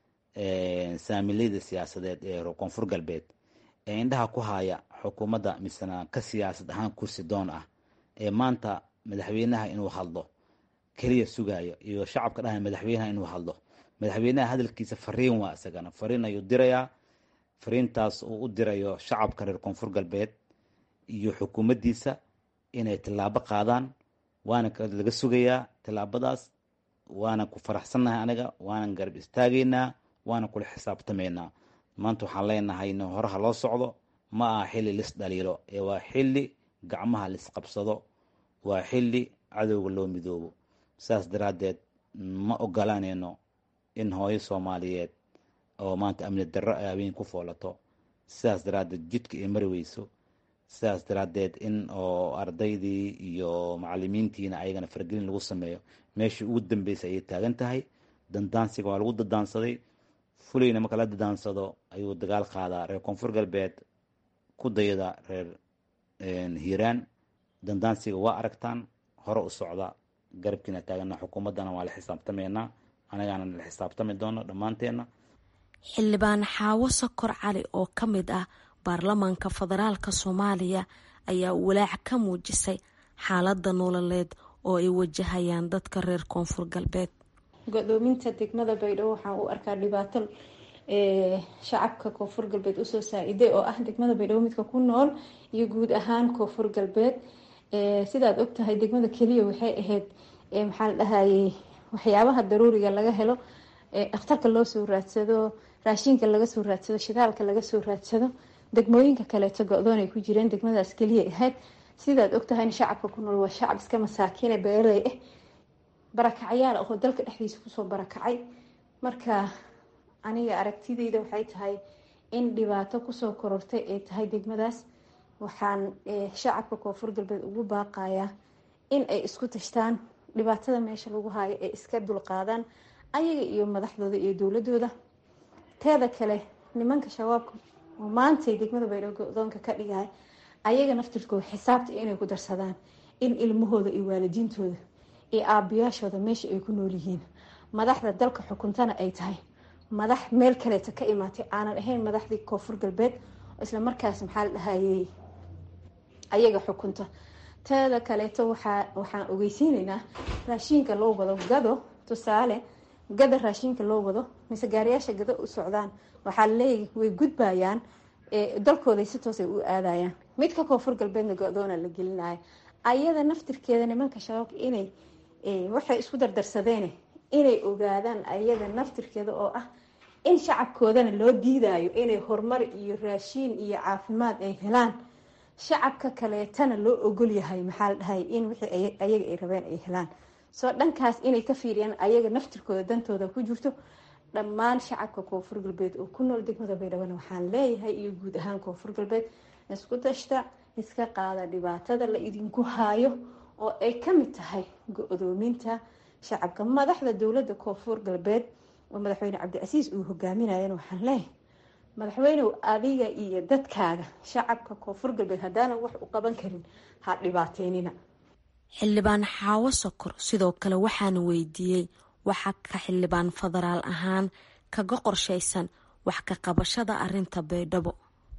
saamileyda siyaasadeed ee koonfur galbeed ee indhaha ku haya xukuumadda misena ka siyaasad ahaan kursi doon ah ee maanta madaxweynaha inuu hadlo keliya sugayo iyo shacabka dhahay madaxweynaha inuu hadlo madaxweynaha hadalkiisa fariin waa isagana fariin ayuu dirayaa fariintaas uu u dirayo shacabka reer koonfur galbeed iyo xukuumaddiisa inay tillaabo qaadaan waana laga sugayaa tillaabadaas waana ku faraxsannahay aniga waanan garab istaagaynaa waana kula xisaabtamaynaa maanta waxaan leenahay in horaha loo socdo ma aha xilli lis dhaliilo ee waa xilli gacmaha lisqabsado waa xilli cadowga loo midoobo saas daraaddeed ma ogolaanayno in hooyo soomaaliyeed oo maanta amni darro ay habeen ku foolato sidaas daraaddeed jidka ay mari weyso sidaas daraaddeed in oo ardaydii iyo macalimiintiina ayagana faragelin lagu sameeyo meeshii ugu dambeysay ayay taagan tahay dandaansiga waa lagu dadaansaday fulayna marka la dadaansado ayuu dagaal qaadaa reer koonfur galbeed ku dayada reer hiiraan dandaansiga waa aragtaan hore u socda garabkiina taagana xukuumaddana waa la xisaabtamaynaa anagaana la xisaabtami doono dhammaanteenna xildhibaan xaawo sakor cali oo ka mid ah baarlamaanka federaalka soomaaliya ayaa walaac ka muujisay xaalada nololeed oo ay wajahayaan dadka reer koonfur galbeed go-doominta degmada baydhabo waxaan u arkaa dhibaato shacabka koonfur galbeed usoo saa-iday oo ah degmada baydhabo midka ku nool iyo guud ahaan koonfur galbeed sidaad ogtahay degmada keliya waxay ahayd maxaa la dhahayey waxyaabaha daruuriga laga helo dhakhtarka loo soo raadsado raashinka laga soo raadsado shidaalka laga soo raadsado degmooyinka kaleeto go-doon ay ku jireen degmadaas keliya ahayd sidaad ogtahayna shacabka ku nool waa shacab iska masaakiine beeraley ah barakacyaal oo dalka dhexdiisa kusoo barakacay marka aniga aragtideyda waxay tahay in dhibaato kusoo korortay ay tahay degmadaas waxaan shacabka koonfur galbeed ugu baaqayaa in ay isku tashtaan dhibaatada meesha lagu haayo ay iska dulqaadaan ayaga iyo madaxdooda iyo dowladooda teeda kale nimanka shabaabka oo maantay degmada baydhabo go-doonka ka dhigaya ayaga naftirkooda xisaabta inay ku darsadaan in ilmahooda iyo waalidiintooda iyo aabayaashooda meesha ay ku nool yihiin madaxda dalka xukuntana ay tahay madax meel kaleeta ka imaatay aanan ahayn madaxdii koonfur galbeed isla markaas maxaa la dhahayey ayaga xukunta teeda kaleeto waxaa waxaan ogeysiineynaa raashiinka loo wado gado tusaale gada raashinka loo wado mise gaariyaasha gado u socdaan waxaa laleeyahy way gudbayaan dalkooday si toosay u aadayaan midka koonfur galbeedna go-doona la gelinaya ayada naftirkeeda nimanka shabaabka inay waxay isku dardarsadeene inay ogaadaan ayada naftirkeeda oo ah in shacabkoodana loo diidayo inay horumar iyo raashiin iyo caafimaad ay helaan shacabka kaleetana loo ogol yahay maxaa la dhahay in wixii ayaga ay rabeen ay helaan soo dhankaas inay ka fiiriyaan ayaga naftirkooda dantooda ku jirto dhammaan shacabka koonfur galbeed oo ku nool degmada baydhabona waxaan leeyahay iyo guud ahaan koonfur galbeed isku tashta iska qaada dhibaatada la idinku haayo oo ay kamid tahay go-doominta shacabka madaxda dowlada koonfur galbeed oo madaxweyne cabdicasiis uu hogaaminayan waxaan leeyahay madaxweynew adiga iyo dadkaaga shacabka koonfur galbeed haddaanan wax u qaban karin ha dhibaateynina xildhibaan xaawo sokor sidoo kale waxaana weydiiyey waxa ka xildhibaan federaal ahaan kaga qorshaysan wax ka qabashada arinta baydhabo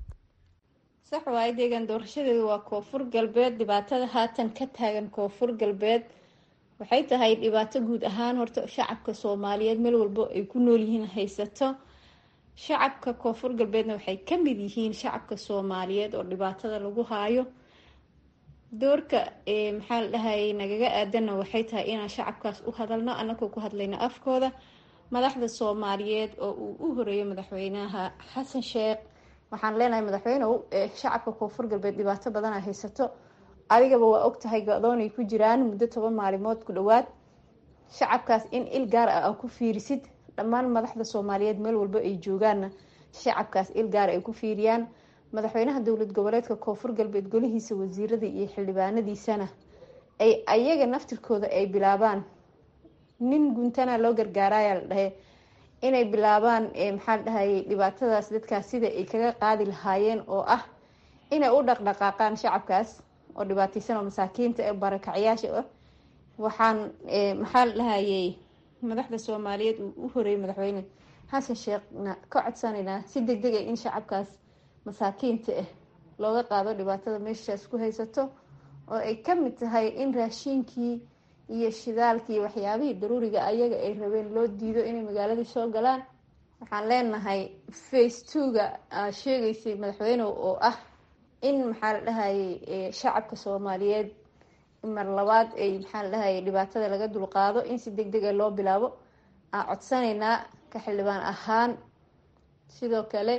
sax waaye deegaan doorashadeedu waa koonfur galbeed dhibaatada haatan ka taagan koonfur galbeed waxay tahay dhibaato guud ahaan horta shacabka soomaaliyeed meel walbo ay ku nool yihiin haysato shacabka koonfur galbeedna waxay kamid yihiin shacabka soomaaliyeed oo dhibaatada lagu haayo doorka maxaa la dhahayay nagaga aadanna waxay tahay inaan shacabkaas u hadalno anagoo ku hadlayno afkooda madaxda soomaaliyeed oo uu u horeeyo madaxweynaha xasan sheekh waxaan leenahay madaxweynew shacabka koonfur galbeed dhibaato badana haysato adigaba waa ogtahay go-doonay ku jiraan muddo toban maalimood ku dhowaad shacabkaas in il gaar ah ku fiirisid dhammaan madaxda soomaaliyeed meel walbo ay joogaanna shacabkaas il gaar ay ku fiiriyaan madaxweynaha dowlad goboleedka koonfur galbeed golihiisa wasiirada iyo xildhibaanadiisana ay ayaga naftirkooda ay bilaabaan nin guntana loo gargaaraya la dhahe inay bilaabaan maxaa la dhahayay dhibaatadaas dadkaas sida ay kaga qaadi lahaayeen oo ah inay u dhaqdhaqaaqaan shacabkaas oo dhibaateysan oo masaakiinta ee barakacyaasha ah waxaan maxaa la dhahayay madaxda soomaaliyeed uu u horeeyay madaxweyne xasan sheekhna ka codsanaynaa si deg deg a in shacabkaas masaakiinta ah looga qaado dhibaatada meeshaas ku haysato oo ay kamid tahay in raashiinkii iyo shidaalkii iyo waxyaabihii daruuriga ayaga ay rabeen loo diido inay magaaladii soo galaan waxaan leenahay face twoga sheegaysay madaxweyne oo ah in maxaa la dhahayay shacabka soomaaliyeed mar labaad ay maxaa la dhahayay dhibaatada laga dulqaado in si deg dega loo bilaabo aan codsanaynaa ka xildhibaan ahaan sidoo kale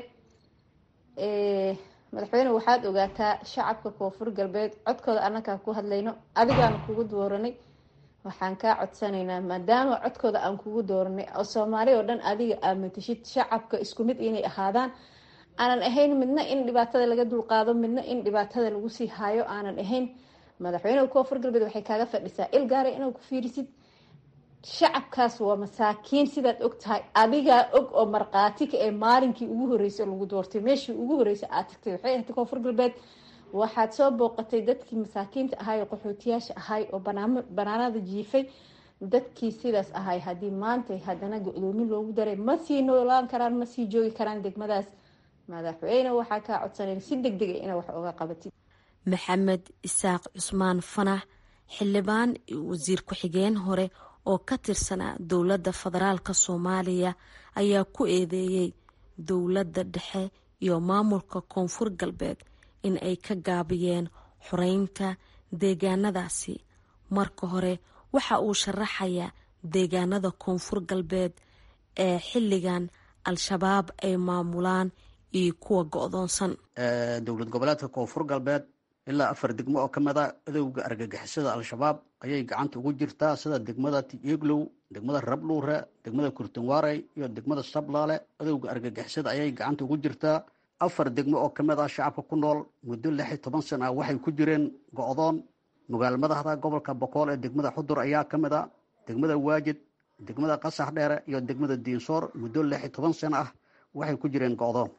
madaxweyne waxaad ogaataa shacabka koonfur galbeed codkooda anakaa ku hadlayno adigaana kugu dooranay waxaan kaa codsanaynaa maadaama codkooda aan kugu dooranay oo soomaali oo dhan adiga aad matashid shacabka isku mid inay ahaadaan aanan ahayn midna in dhibaatada laga dulqaado midna in dhibaatada lagu sii haayo aanan ahayn madaxweyneha koonfur galbeed waxay kaaga fadhisaa il gaara inaad ku fiirisid shacabkaas waa masaakiin sidaad og tahay adigaa og oo markaatika ee maalinkii ugu horeysay lagu doortay meeshii ugu horeysay aad tagtay waxay ahayd koonfur galbeed waxaad soo booqatay dadkii masaakiinta ahay oo qaxootiyaasha ahay oo banaanada jiifay dadkii sidaas ahay haddii maanta haddana go-doomin loogu daray ma sii noolaan karaan ma sii joogi karaan degmadaas madaxweyne waxaa kaa codsanay si deg dega ina wax oga qabatid maxamed isaaq cusmaan fanax xildhibaan wasiir ku-xigeen hore oo ka tirsanaa dowladda federaalk soomaaliya ayaa ku eedeeyey dowladda dhexe iyo maamulka koonfur galbeed in ay ka gaabiyeen xoreynta deegaanadaasi marka hore waxa uu sharaxayaa deegaanada koonfur galbeed ee xilligan al-shabaab ay maamulaan iyo kuwa go-doonsan dowlad goboleedka koonfur galbeed ilaa afar degmo oo ka mida adowga argagixisada al-shabaab ayay gacanta ugu jirtaa sida degmada tieglow degmada rabluure degmada kurtunwarey iyo degmada sablaale adowga argagixisada ayay gacanta ugu jirtaa afar degmo oo ka mid ah shacabka ku nool muddo lix iyo toban sana ah waxay ku jireen go-doon magaalo madaxda gobolka boqool ee degmada xudur ayaa ka mid a degmada waajid degmada qasax dheere iyo degmada diinsoor muddo lix iyo toban sana ah waxay ku jireen go-doon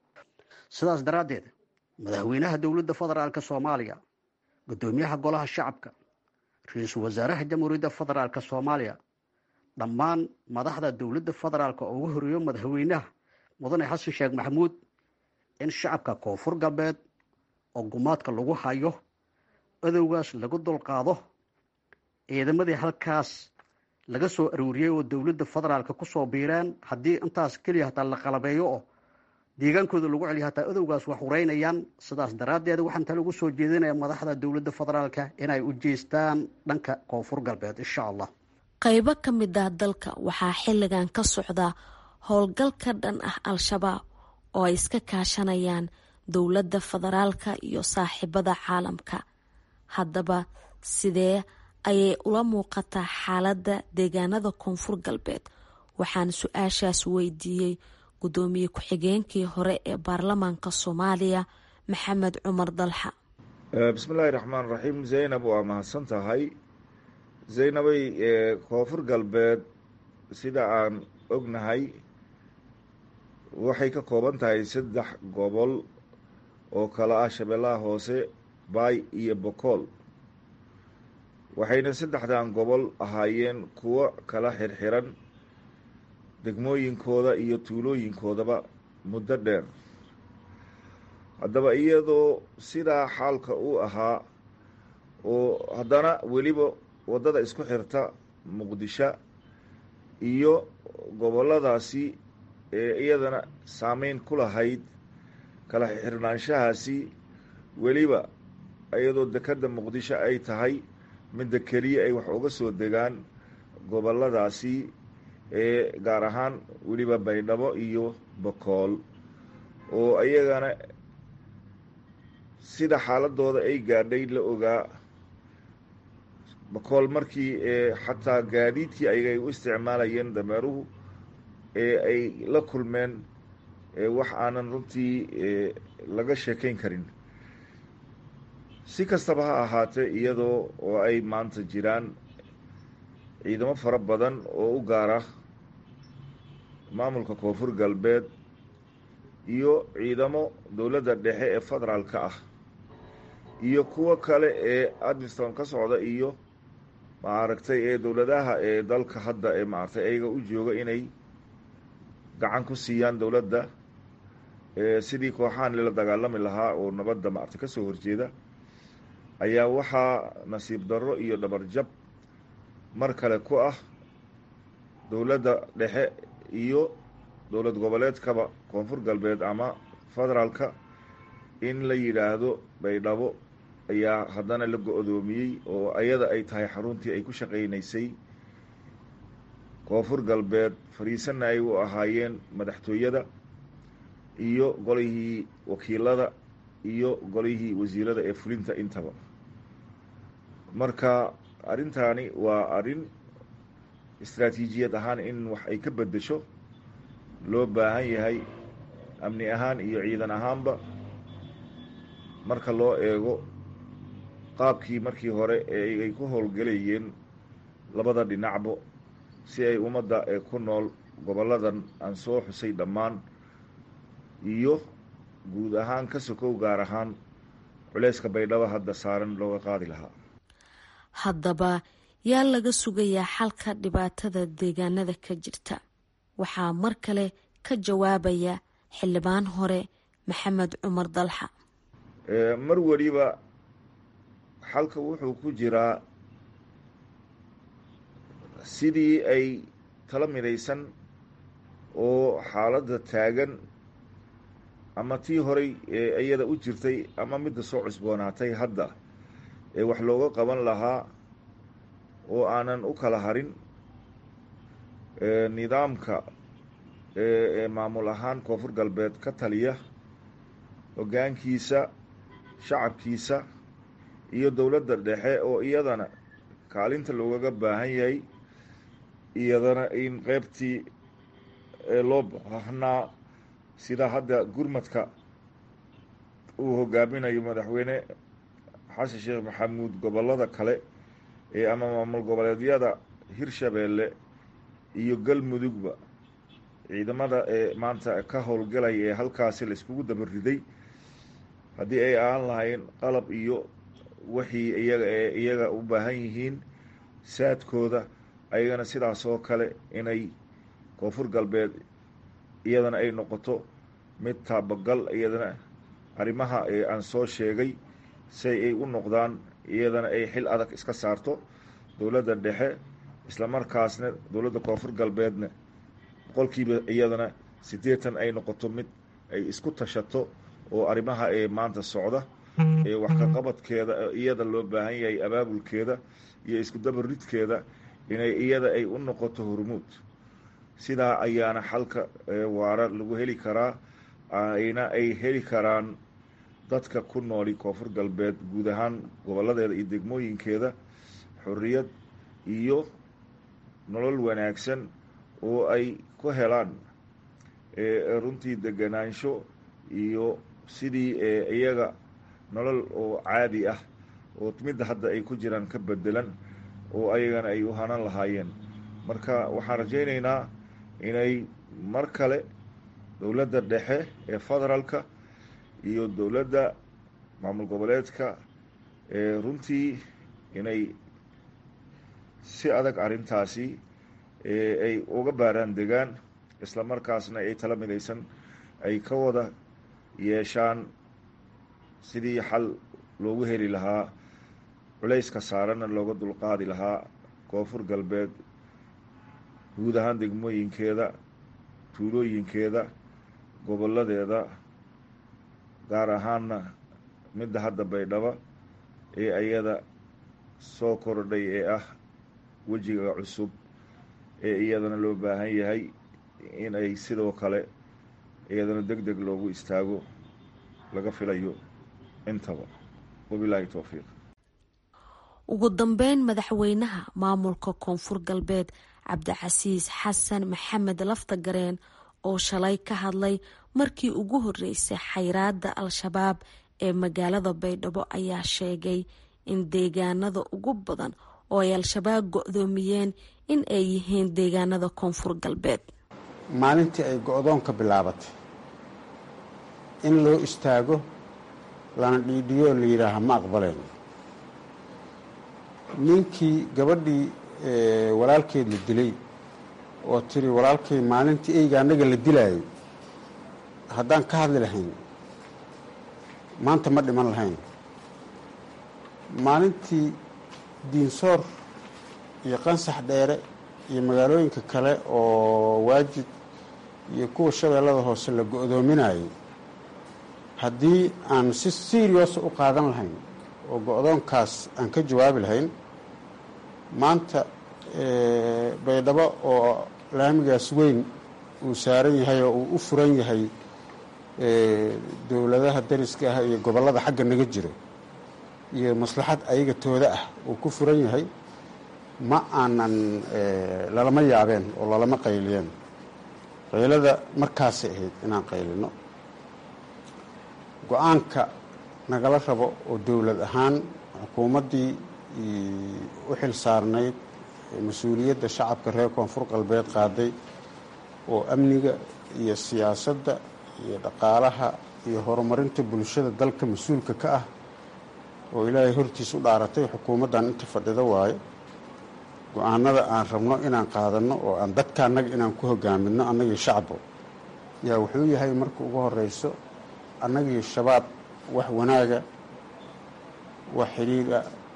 sidaas daraaddeed madaxweynaha dowladda federaalk soomaaliya guddoomiyaha golaha shacabka ra-iisul wasaaraha jamhuuriyadda federaalk soomaaliya dhammaan madaxda dowladda federaalk oo ugu horeeyo madaxweynaha mudane xasan sheekh maxamuud in shacabka koonfur galbeed oo gumaadka lagu hayo adowgaas lagu dulqaado ciidamadii halkaas laga soo arooriyey oo dowladda federaalk kusoo biireen haddii intaas keliya hataa la qalabeeyo oo deegaankooda lagu celiya hataa adowgaas wax hureynayaan sidaas daraaddeed waxaan tale ugu soo jeedinaya madaxda dowladda federaalka inay u jeestaan dhanka koonfur galbeed insha allah qaybo ka mid ah dalka waxaa xilligan ka socda howlgal ka dhan ah al-shabaab oo ay iska kaashanayaan dowladda federaalka iyo saaxiibada caalamka haddaba sidee ayay ula muuqataa xaaladda deegaanada koonfur galbeed waxaan su-aashaas weydiiyey gudoomiye ku-xigeenkii hore ee baarlamaanka soomaaliya maxamed cumar dalxa bismillaahi raxmaan raxiim zaynab waa mahadsan tahay zaynabay koonfur galbeed sida aan ognahay waxay ka kooban tahay saddex gobol oo kala ah shabeellaha hoose baay iyo bokool waxayna saddexdan gobol ahaayeen kuwo kala xirxiran degmooyinkooda iyo tuulooyinkoodaba muddo dheer haddaba iyadoo sidaa xaalka uu ahaa oo haddana weliba waddada isku xirta muqdisho iyo gobolladaasi ee iyadana saameyn ku lahayd kala xirnaanshahaasi weliba iyadoo dekedda muqdisho ay tahay midda keliya ay wax uga soo degaan gobolladaasi ee gaar ahaan weliba baydhabo iyo bokool oo iyagana sida xaaladooda ay gaadhay la ogaa bokool markii xataa gaadiidkii ayay u isticmaalayeen dameeruhu ee ay la kulmeen wax aanan runtii laga sheekayn karin si kastaba ha ahaatee iyadoo oo ay maanta jiraan ciidamo fara badan oo u gaara maamulka koonfur galbeed iyo ciidamo dowladda dhexe ee federaalka ah iyo kuwo kale ee admiston ka socda iyo maaragtay ee dowladaha ee dalka hadda ee maaragtay ayaga u jooga inay gacan ku siiyaan dowladda sidii kooxahan lala dagaalami lahaa oo nabadda maaragtay ka soo horjeeda ayaa waxaa nasiib darro iyo dhabarjab mar kale ku ah dowladda dhexe iyo dowlad goboleedkaba koonfur galbeed ama federaalka in la yidhaahdo baydhabo ayaa haddana la go-doomiyey oo ayada ay tahay xaruntii ay ku shaqaynaysay koonfur galbeed fadhiisanna ay u ahaayeen madaxtooyada iyo golihii wakiilada iyo golihii wasiirada ee fulinta intaba marka arrintaani waa arrin istraatiijiyad ahaan in wax ay ka beddesho loo baahan yahay amni ahaan iyo ciidan ahaanba marka loo eego qaabkii markii hore ee ay ku howlgelayeen labada dhinacbo si ay ummadda ee ku nool gobolladan aan soo xusay dhammaan iyo guud ahaan ka sokow gaar ahaan culeyska baydhabo hadda saaran looga qaadi lahaa haddaba yaa laga sugayaa xalka dhibaatada deegaanada ka jirta waxaa mar kale ka jawaabaya xildhibaan hore maxamed cumar dalxa mar weliba xalka wuxuu ku jiraa sidii ay tala midaysan oo xaaladda taagan ama tii horay ee iyada u jirtay ama midda soo cusboonaatay hadda ee wax looga qaban lahaa oo aanan u kala harin nidaamka ee maamul ahaan koonfur galbeed ka taliya hoggaankiisa shacabkiisa iyo dowladda dhexe oo iyadana kaalinta loogaga baahan yahay iyadana in qeybtii loo baahnaa sida hadda gurmadka uu hogaaminayo madaxweyne xasan sheekh maxamuud gobollada kale ee ama maamul goboleedyada hirshabeelle iyo galmudugba ciidamada ee maanta ka howlgalaya ee halkaasi laiskugu dabariday haddii ay ahaan lahayn qalab iyo wixii iyaga ee iyaga u baahan yihiin saadkooda ayagana sidaas oo kale inay koonfur galbeed iyadana ay noqoto mid taabagal iyadana arrimaha ee aan soo sheegay say ay u noqdaan iyadana ay xil adag iska saarto dowladda dhexe islamarkaasna dowladda koonfur galbeedna boqolkiiba iyadana siddeetan ay noqoto mid ay isku tashato oo arrimaha ee maanta socda ee wax ka qabadkeeda iyada loo baahan yahay abaabulkeeda iyo isku dabaridkeeda inay iyada ay u noqoto hormuud sidaa ayaana xalka waara lagu heli karaa ayna ay heli karaan dadka ku nooli koonfur galbeed guud ahaan gobolladeeda iyo degmooyinkeeda xorriyad iyo nolol wanaagsan oo ay ku helaan runtii deganaansho iyo sidii iyaga nolol oo caadi ah oo midda hadda ay ku jiraan ka bedelan oo ayagana ay u hanan lahaayeen marka waxaan rajaynaynaa inay mar kale dowladda dhexe ee federaalka iyo dowladda maamul goboleedka ee runtii inay si adag arrintaasi ay uga baaraan degaan isla markaasna ay tala midaysan ay ka wada yeeshaan sidii xal loogu heli lahaa culayska saaranna looga dulqaadi lahaa koonfur galbeed guud ahaan degmooyinkeeda tuulooyinkeeda gobolladeeda gaar ahaanna midda hadda baydhaba ee ayada soo kordhay ee ah wejiga cusub ee iyadana loo baahan yahay in ay sidoo kale iyadana deg deg loogu istaago laga filayo intaba wabilaahi towfiiq ugu dambeyn madaxweynaha maamulka koonfur galbeed cabdicasiis xasan maxamed laftagareen oo shalay ka hadlay markii ugu horeysay xayraada al-shabaab ee magaalada baydhabo ayaa sheegay in deegaanada ugu badan oo ay al-shabaab go-doomiyeen in ay yihiin deegaanada koonfur galbeed maalintii ay go-doonka bilaabatay in loo istaago lana dhiidhiyo la yidhaaha ma aqbaleen ninkii gabadhii walaalkeed la dilay oo tiri walaalkay maalintii eyga annaga la dilaayay haddaan ka hadli lahayn maanta ma dhiman lahayn maalintii diinsoor iyo qansax dheere iyo magaalooyinka kale oo waajid iyo kuwa shabeellada hoose la go-doominayay haddii aan si serious u qaadan lahayn oo go-doonkaas aan ka jawaabi lahayn maanta baydhabo oo laamigaas weyn uu saaran yahay oo uu u furan yahay dowladaha dariska ah iyo gobollada xagga naga jiro iyo maslaxad ayaga tooda ah uu ku furan yahay ma aanan lalama yaabeen oo lalama qayliyeen qaylada markaasay ahayd inaan qaylino go-aanka nagala rabo oo dowlad ahaan xukuumaddii u xil saarnayd mas-uuliyadda shacabka reer koonfur galbeed qaaday oo amniga iyo siyaasadda iyo dhaqaalaha iyo horumarinta bulshada dalka mas-uulka ka ah oo ilaahay hortiis u dhaaratay xukuumaddan inta fadhida waayo go-aanada aan rabno inaan qaadanno oo aan dadka annaga inaan ku hogaaminno annagii shacbo yaa wuxuu yahay marka ugu horeyso annagii shabaab wax wanaaga wax xidhiidha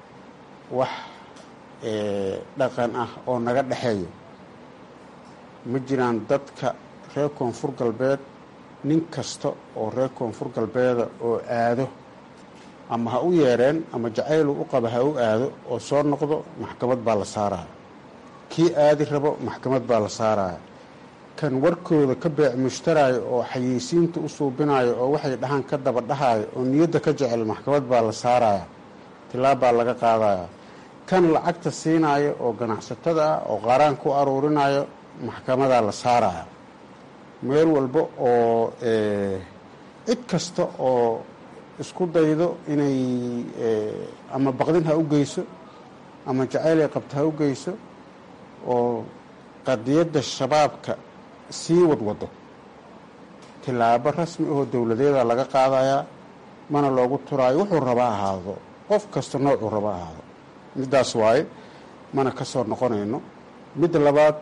wax dhaqan ah oo naga dhexeeyo ma jiraan dadka reer koonfur galbeed nin kasta oo reer koonfur galbeeda oo aado ama ha u yeereen ama jacaylu u qaba ha u aado oo soo noqdo maxkamad baa la saaraya kii aadi rabo maxkamad baa la saaraya kan warkooda ka beec mushtaraayo oo xayeysiinta u suubinayo oo waxay dhahaan ka daba dhahayo oo niyadda ka jecel maxkamad baa la saaraya tilaab baa laga qaadaya kan lacagta siinayo oo ganacsatada ah oo qaaraan ku aruurinayo maxkamadaa la saaraya meel walba oo cid kasta oo isku daydo inay ama baqdin ha u geyso ama jacayl ay qabto ha u geyso oo qadiyadda shabaabka sii wadwado tilaabo rasmi ahoo dowladeeda laga qaadayaa mana loogu turaayo wuxuu raba ahaado qof kasta noocuu raba ahaado middaas waaye mana ka soo noqonayno midda labaad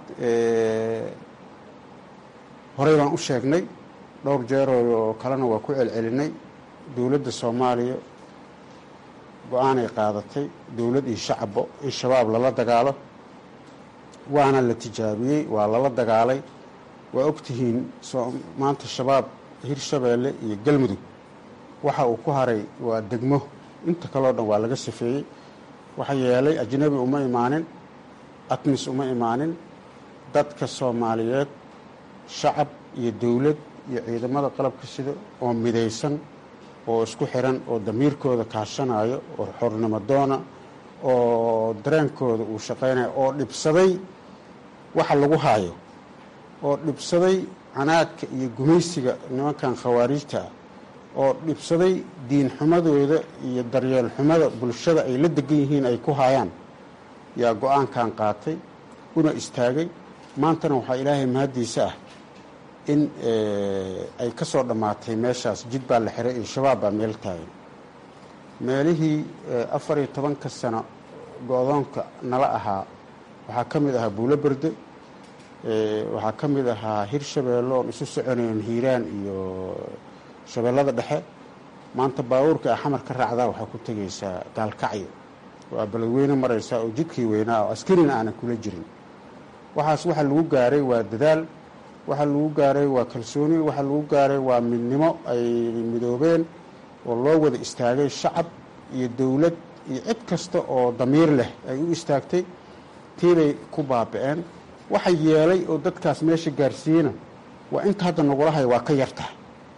horey baan u sheegnay dhowr jeeroo oo kalena waa ku celcelinay dowladda soomaaliya go-aanay qaadatay dowlad iyo shacabbo in shabaab lala dagaalo waana la tijaabiyey waa lala dagaalay waa ogtihiin maanta shabaab hirshabeelle iyo galmudug waxa uu ku haray waa degmo inta kaleo dhan waa laga safeeyey waxa yeelay ajnabi uma imaanin atmis uma imaanin dadka soomaaliyeed shacab iyo dowlad iyo ciidamada qalabka sida oo midaysan oo isku xiran oo damiirkooda kaashanayo oo xornimo doona oo dareenkooda uu shaqaynayo oo dhibsaday waxa lagu haayo oo dhibsaday canaadka iyo gumaysiga nimankan khawaariijta ah oo dhibsaday diin xumadooda iyo daryeel xumada bulshada ay la degan yihiin ay ku haayaan yaa go-aankan qaatay una istaagay maantana waxaa ilaahay mahaddiisa ah in ay ka soo dhammaatay meeshaas jid baa la xiray iyo shabaab baa meel taagan meelihii afar iyo tobanka sano go-doonka nala ahaa waxaa ka mid ahaa buulo berde waxaa ka mid ahaa hirshabeelle oon isu soconayn hiiraan iyo shabeellada dhexe maanta baabuurka a xamar ka raacdaa waxaa ku tegaysaa gaalkacyo waa beledweyne maraysaa oo jidkii weynaa oo askarina aanan kula jirin waxaas waxa lagu gaaray waa dadaal waxa lagu gaaray waa kalsooni waxa lagu gaaray waa midnimo ay midoobeen oo loo wada istaagay shacab iyo dowlad iyo cid kasta oo damiir leh ay u istaagtay tiibay ku baaba-een waxa yeelay oo dadkaas meesha gaarsiiyena waa inta hadda nagula haya waa ka yartahay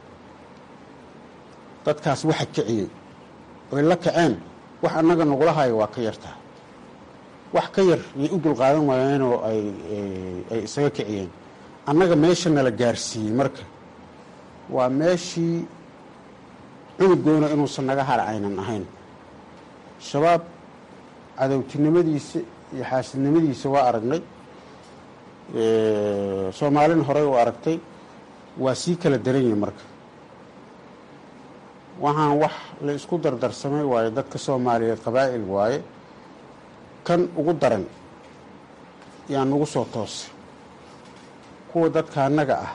dadkaas waxa kiciyey oy la kaceen wax annaga nagula haya waa ka yartahay wax ka yar yay u dulqaadan waayeenoo ay ay isaga kiciyeen annaga meesha nala gaarsiiyey marka waa meeshii cunugoona inuusan naga hara aynan ahayn shabaab cadowtinimadiisa iyo xaasidnimadiisa waa aragnay soomaalina horey u aragtay waa sii kala daran yihi marka waxaan wax la isku dardarsamay waaye dadka soomaaliyeed qabaa'il waaye kan ugu daran yaa nagu soo toosay kuwa dadka annaga ah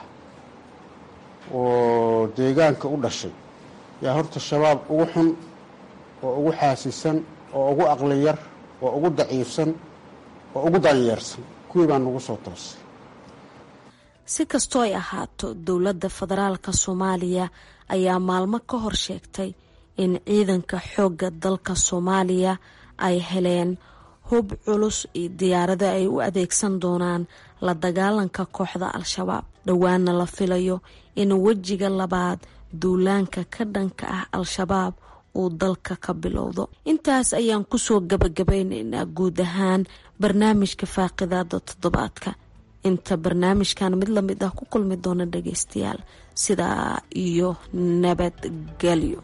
oo deegaanka u dhashay yaa horta shabaab ugu xun oo ugu xaasisan oo ugu aqli yar oo ugu daciifsan oo ugu danyeersan kuwii baa nagu soo toosay si kastoo ay ahaato dowladda federaalka soomaaliya ayaa maalmo ka hor sheegtay in ciidanka xoogga dalka soomaaliya ay heleen hub culus iyo diyaarado ay u adeegsan doonaan la dagaalanka kooxda al-shabaab dhowaana la filayo in wejiga labaad duulaanka ka dhanka ah al-shabaab uu dalka ka bilowdo intaas ayaan kusoo gabagabaynaynaa guud ahaan barnaamijka faaqidaada toddobaadka inta barnaamijkan mid lamid ah ku kulmi doona dhageystayaal sidaa iyo nabadgelyo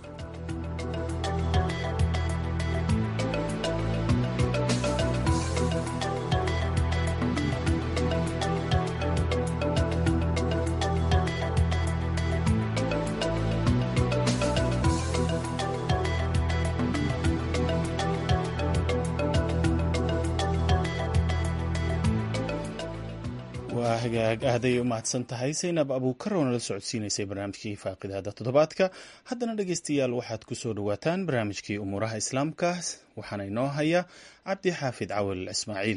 waa hagaag ahday u mahadsan tahay saynab abuukar oo nala socodsiinaysay barnaamijkii faaqidaada toddobaadka haddana dhegeystayaal waxaad ku soo dhowaataan barnaamijkii umuuraha islaamka waxaana inoo haya cabdi xaafid cawal ismaaciil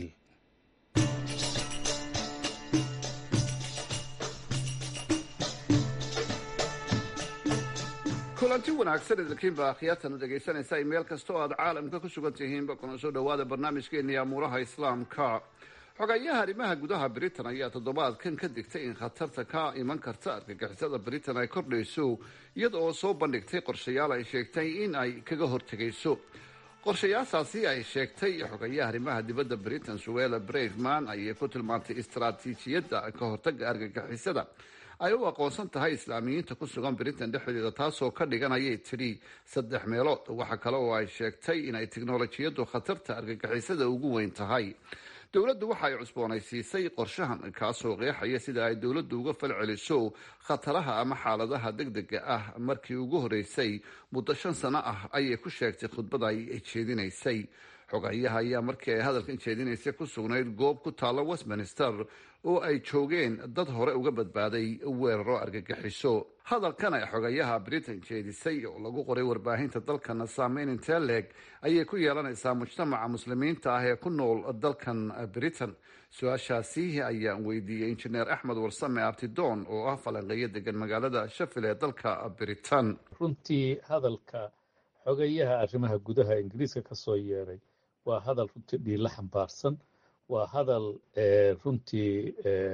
kulanti wanaagsan idinkiinba akhyaartana dhegaysanaysa meel kasta oo aad caalamka ku sugan tihiinba kuna soo dhowaada barnaamijkeeni amuuraha islaamka xogayaha arrimaha gudaha britain ayaa toddobaadkan ka digtay in khatarta ka iman karta argagixisada britain ay kordhayso iyada oo soo bandhigtay qorshayaal ay sheegtay in ay kaga hortegayso qorshayaashaasi ay sheegtay xogayaha arrimaha dibadda britain suela braveman ayay ku tilmaantay istaraatiijiyadda ka hortaga argagixisada ay u aqoonsan tahay islaamiyiinta ku sugan britain dhexdeeda taasoo ka dhigan ayay tidhi saddex meelood waxa kale oo ay sheegtay inay tiknolojiyaddu khatarta argagixisada ugu weyn tahay dowladdu waxa ay cusboonaysiisay qorshahan kaasoo qeexaya sida ay dowladdu uga falceliso khataraha ama xaaladaha degdega ah markii ugu horeysay muddo shan sano ah ayay ku sheegtay khudbada ay jeedinaysay xogayaha ayaa markii ay hadalkan jeedinaysay ku sugnayd goob ku taalla westminster oo ay joogeen dad hore uga badbaaday weeraro argagixiso hadalkan ay xogayaha britain jeedisay oo lagu qoray warbaahinta dalkana saameyn intee leeg ayay ku yeelanaysaa mujtamaca muslimiinta ah ee ku nool dalkan britain su-aashaasi ayaan weydiiyey injineer axmed warsame abtidoon oo ah falanqeeyo degan magaalada shafil ee dalka britain runtii hadalka xogayaha arrimaha gudaha ingiriiska ka soo yeeray waa hadal runtii dhiila xambaarsan waa hadal runtii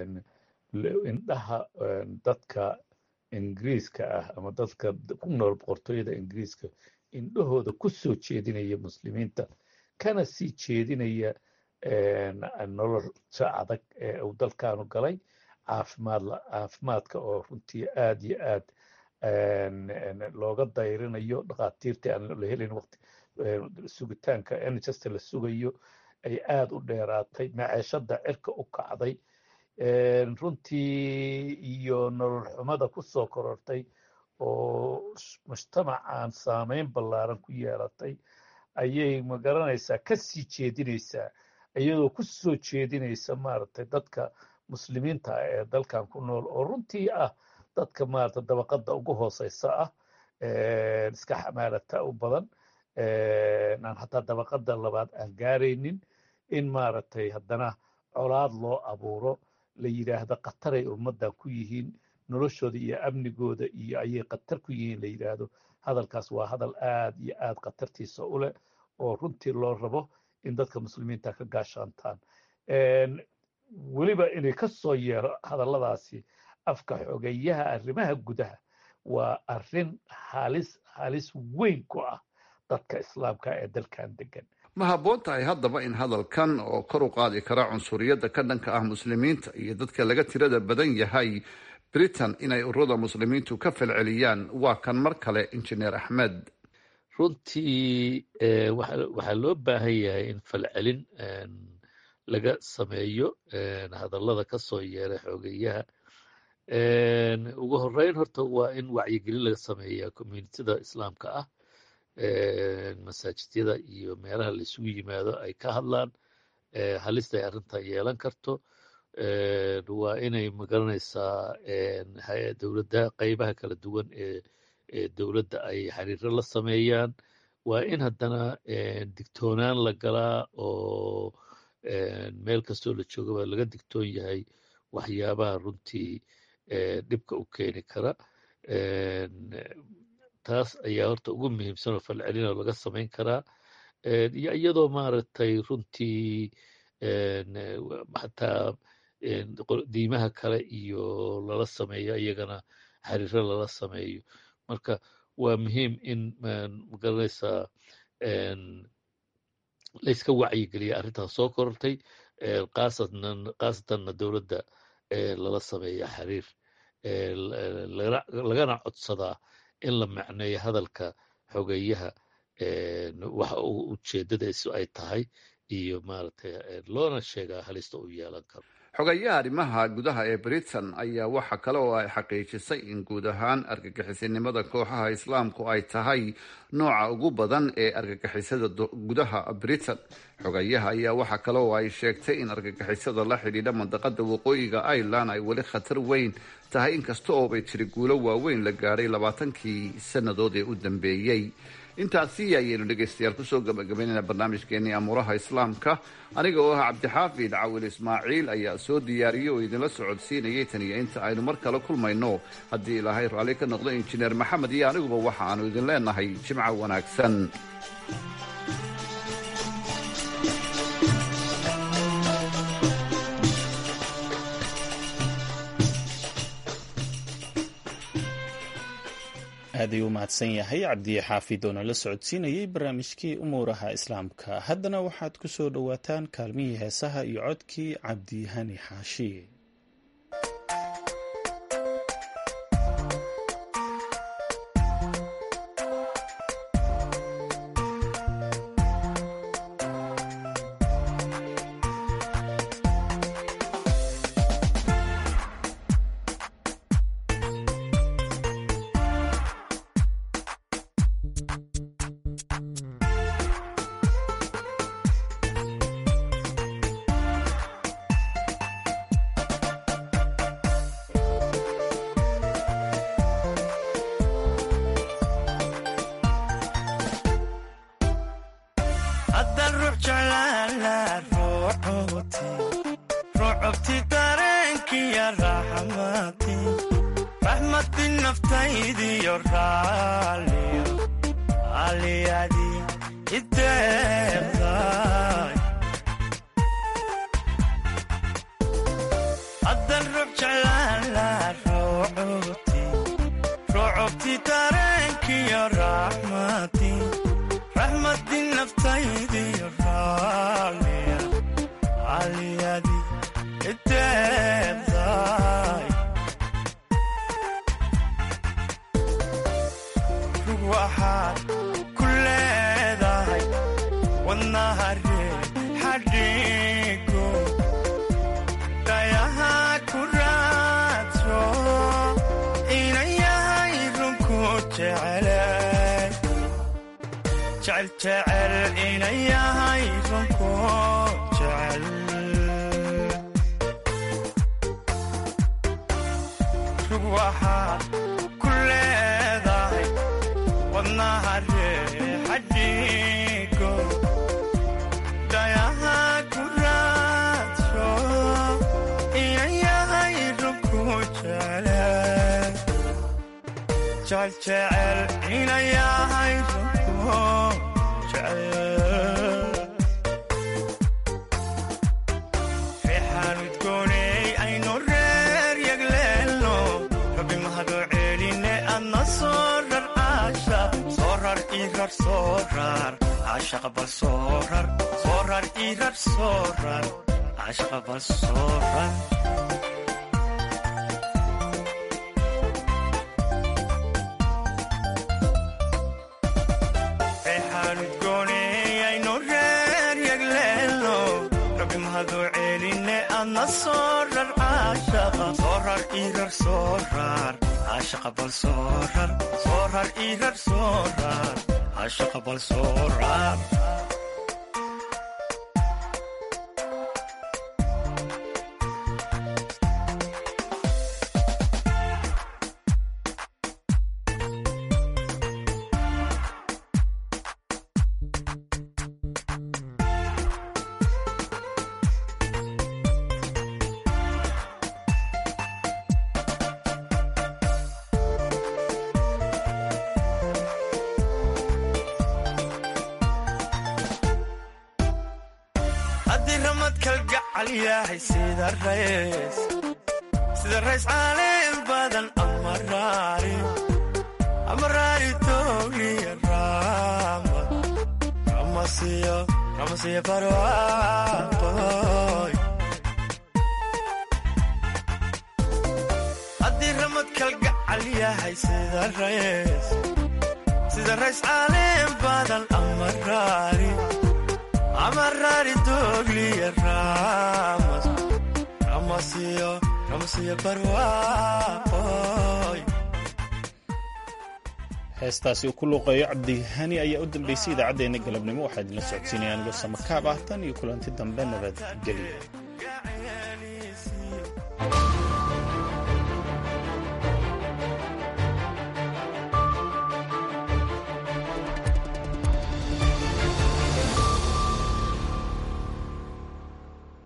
indhaha dadka ingiriiska ah ama dadka ku nool boqortooyada ingiriiska indhahooda ku soo jeedinaya muslimiinta kana sii jeedinaya nolosha adag ee uu dalkaanu galay caafimaad caafimaadka oo runtii aad iyo aad looga dayrinayo dhakhaatiirtii aan la helin waqti sugitaanka nhsta la sugayo ay aada u dheeraatay maceeshada cirka u kacday runtii iyo nolol xumada ku soo korortay oo mujtamacan saameyn ballaaran ku yeelatay ayay magaranaysaa ka sii jeedinaysaa iyadoo ku soo jeedinaysa maaragtay dadka muslimiinta ah ee dalkan ku nool oo runtii ah dadka maaragtay dabaqada ugu hooseysa ah iska xamaalata u badan aan hataa dabaqada labaad aan gaaraynin in maaragtay haddana colaad loo abuuro la yidhaahdo khataray ummaddan ku yihiin noloshooda iyo amnigooda iyo ayay khatar ku yihiin la yidhaahdo hadalkaas waa hadal aad iyo aad khatartiisa u leh oo runtii loo rabo in dadka muslimiinta ka gaashaantaan weliba inay ka soo yeero hadalladaasi afka xogeyaha arrimaha gudaha waa arrin halis halis weyn ku ah dadka islaamka ee dalkan degan ma habboon tahay haddaba in hadalkan oo kor u qaadi kara cunsuriyadda ka dhanka ah muslimiinta iyo dadka laga tirada badan yahay britain inay ururada muslimiintu ka falceliyaan waa kan mar kale injineer axmed runtii waxaa loo baahan yahay in falcelin laga sameeyo hadallada ka soo yeera xoogeyaha ugu horeyn horta waa in wacyigelin laga sameeyaa communitida islaamka ah masaajidyada iyo meelaha la isugu yimaado ay ka hadlaan halista ay arrintan yeelan karto waa inay magaranaysaa dowladda qeybaha kala duwan ee ee dowladda ay xiriiro la sameeyaan waa in haddana digtoonaan la galaa oo meel kastoo la joogaba laga digtoon yahay waxyaabaha runtii dhibka u keeni kara taas ayaa horta ugu muhiimsan oo falcelinoo laga samayn karaa iyo iyadoo maaragtay runtii xataa diimaha kale iyo lala sameeyo iyagana xiriiro lala sameeyo marka waa muhiim in magaranaysaa layska wacyigeliya arrintaas soo korortay khaasatanna dowladda lala sameeya xiriir lagana codsadaa in la macneeyo hadalka xogeyaha waxa ujeedadaisu ay tahay iyo maaragtay loona sheegaa halista u yeelan karo xogayaha arrimaha gudaha ee britain ayaa waxa kale oo ay xaqiijisay in guud ahaan argagixisinimada kooxaha islaamku ay tahay nooca ugu badan ee argagixisada gudaha britain xogayaha ayaa waxa kale oo ay sheegtay in argagixisada la xidhiidha mandaqada waqooyiga ireland ay weli khatar weyn tahay inkasta oo bay tiri guulo waaweyn la gaadhay labaatankii sannadood ee u dambeeyey intaasi ayaynu dhegaystayaal kusoo gabagabaynayna barnaamijkeenii amuuraha islaamka aniga oo ah cabdixaafid cawil ismaaciil ayaa soo diyaariyey oo idinla socodsiinayay tan iyo inta aynu mar kale kulmayno haddii ilaahay raalli ka noqdo injineer maxamed iyo aniguba waxa aanu idin leenahay jimco wanaagsan aad ayuu u mahadsan yahay cabdiye xaafid oo nala socodsiinayay barnaamijkii umuuraha islaamka haddana waxaad ku soo dhowaataan kaalmihii heesaha iyo codkii cabdihani xaashi sida rays caalin badan amaraari towliya raamad ramasiya barwaaqoy haddii ramad kalgacal yahay sida rays sida rays caalin badan amaraari amaraari towliya raamad ramasiyo ramasiyo barwaaqoy heestaasi uu ku luuqeeyo cabdihani ayaa u dambeysay idaacaddeenna galabnimo waxaa idinla socodsiinaya anigoo samakaab ah tan iyo kulanti dambe nabadgelyo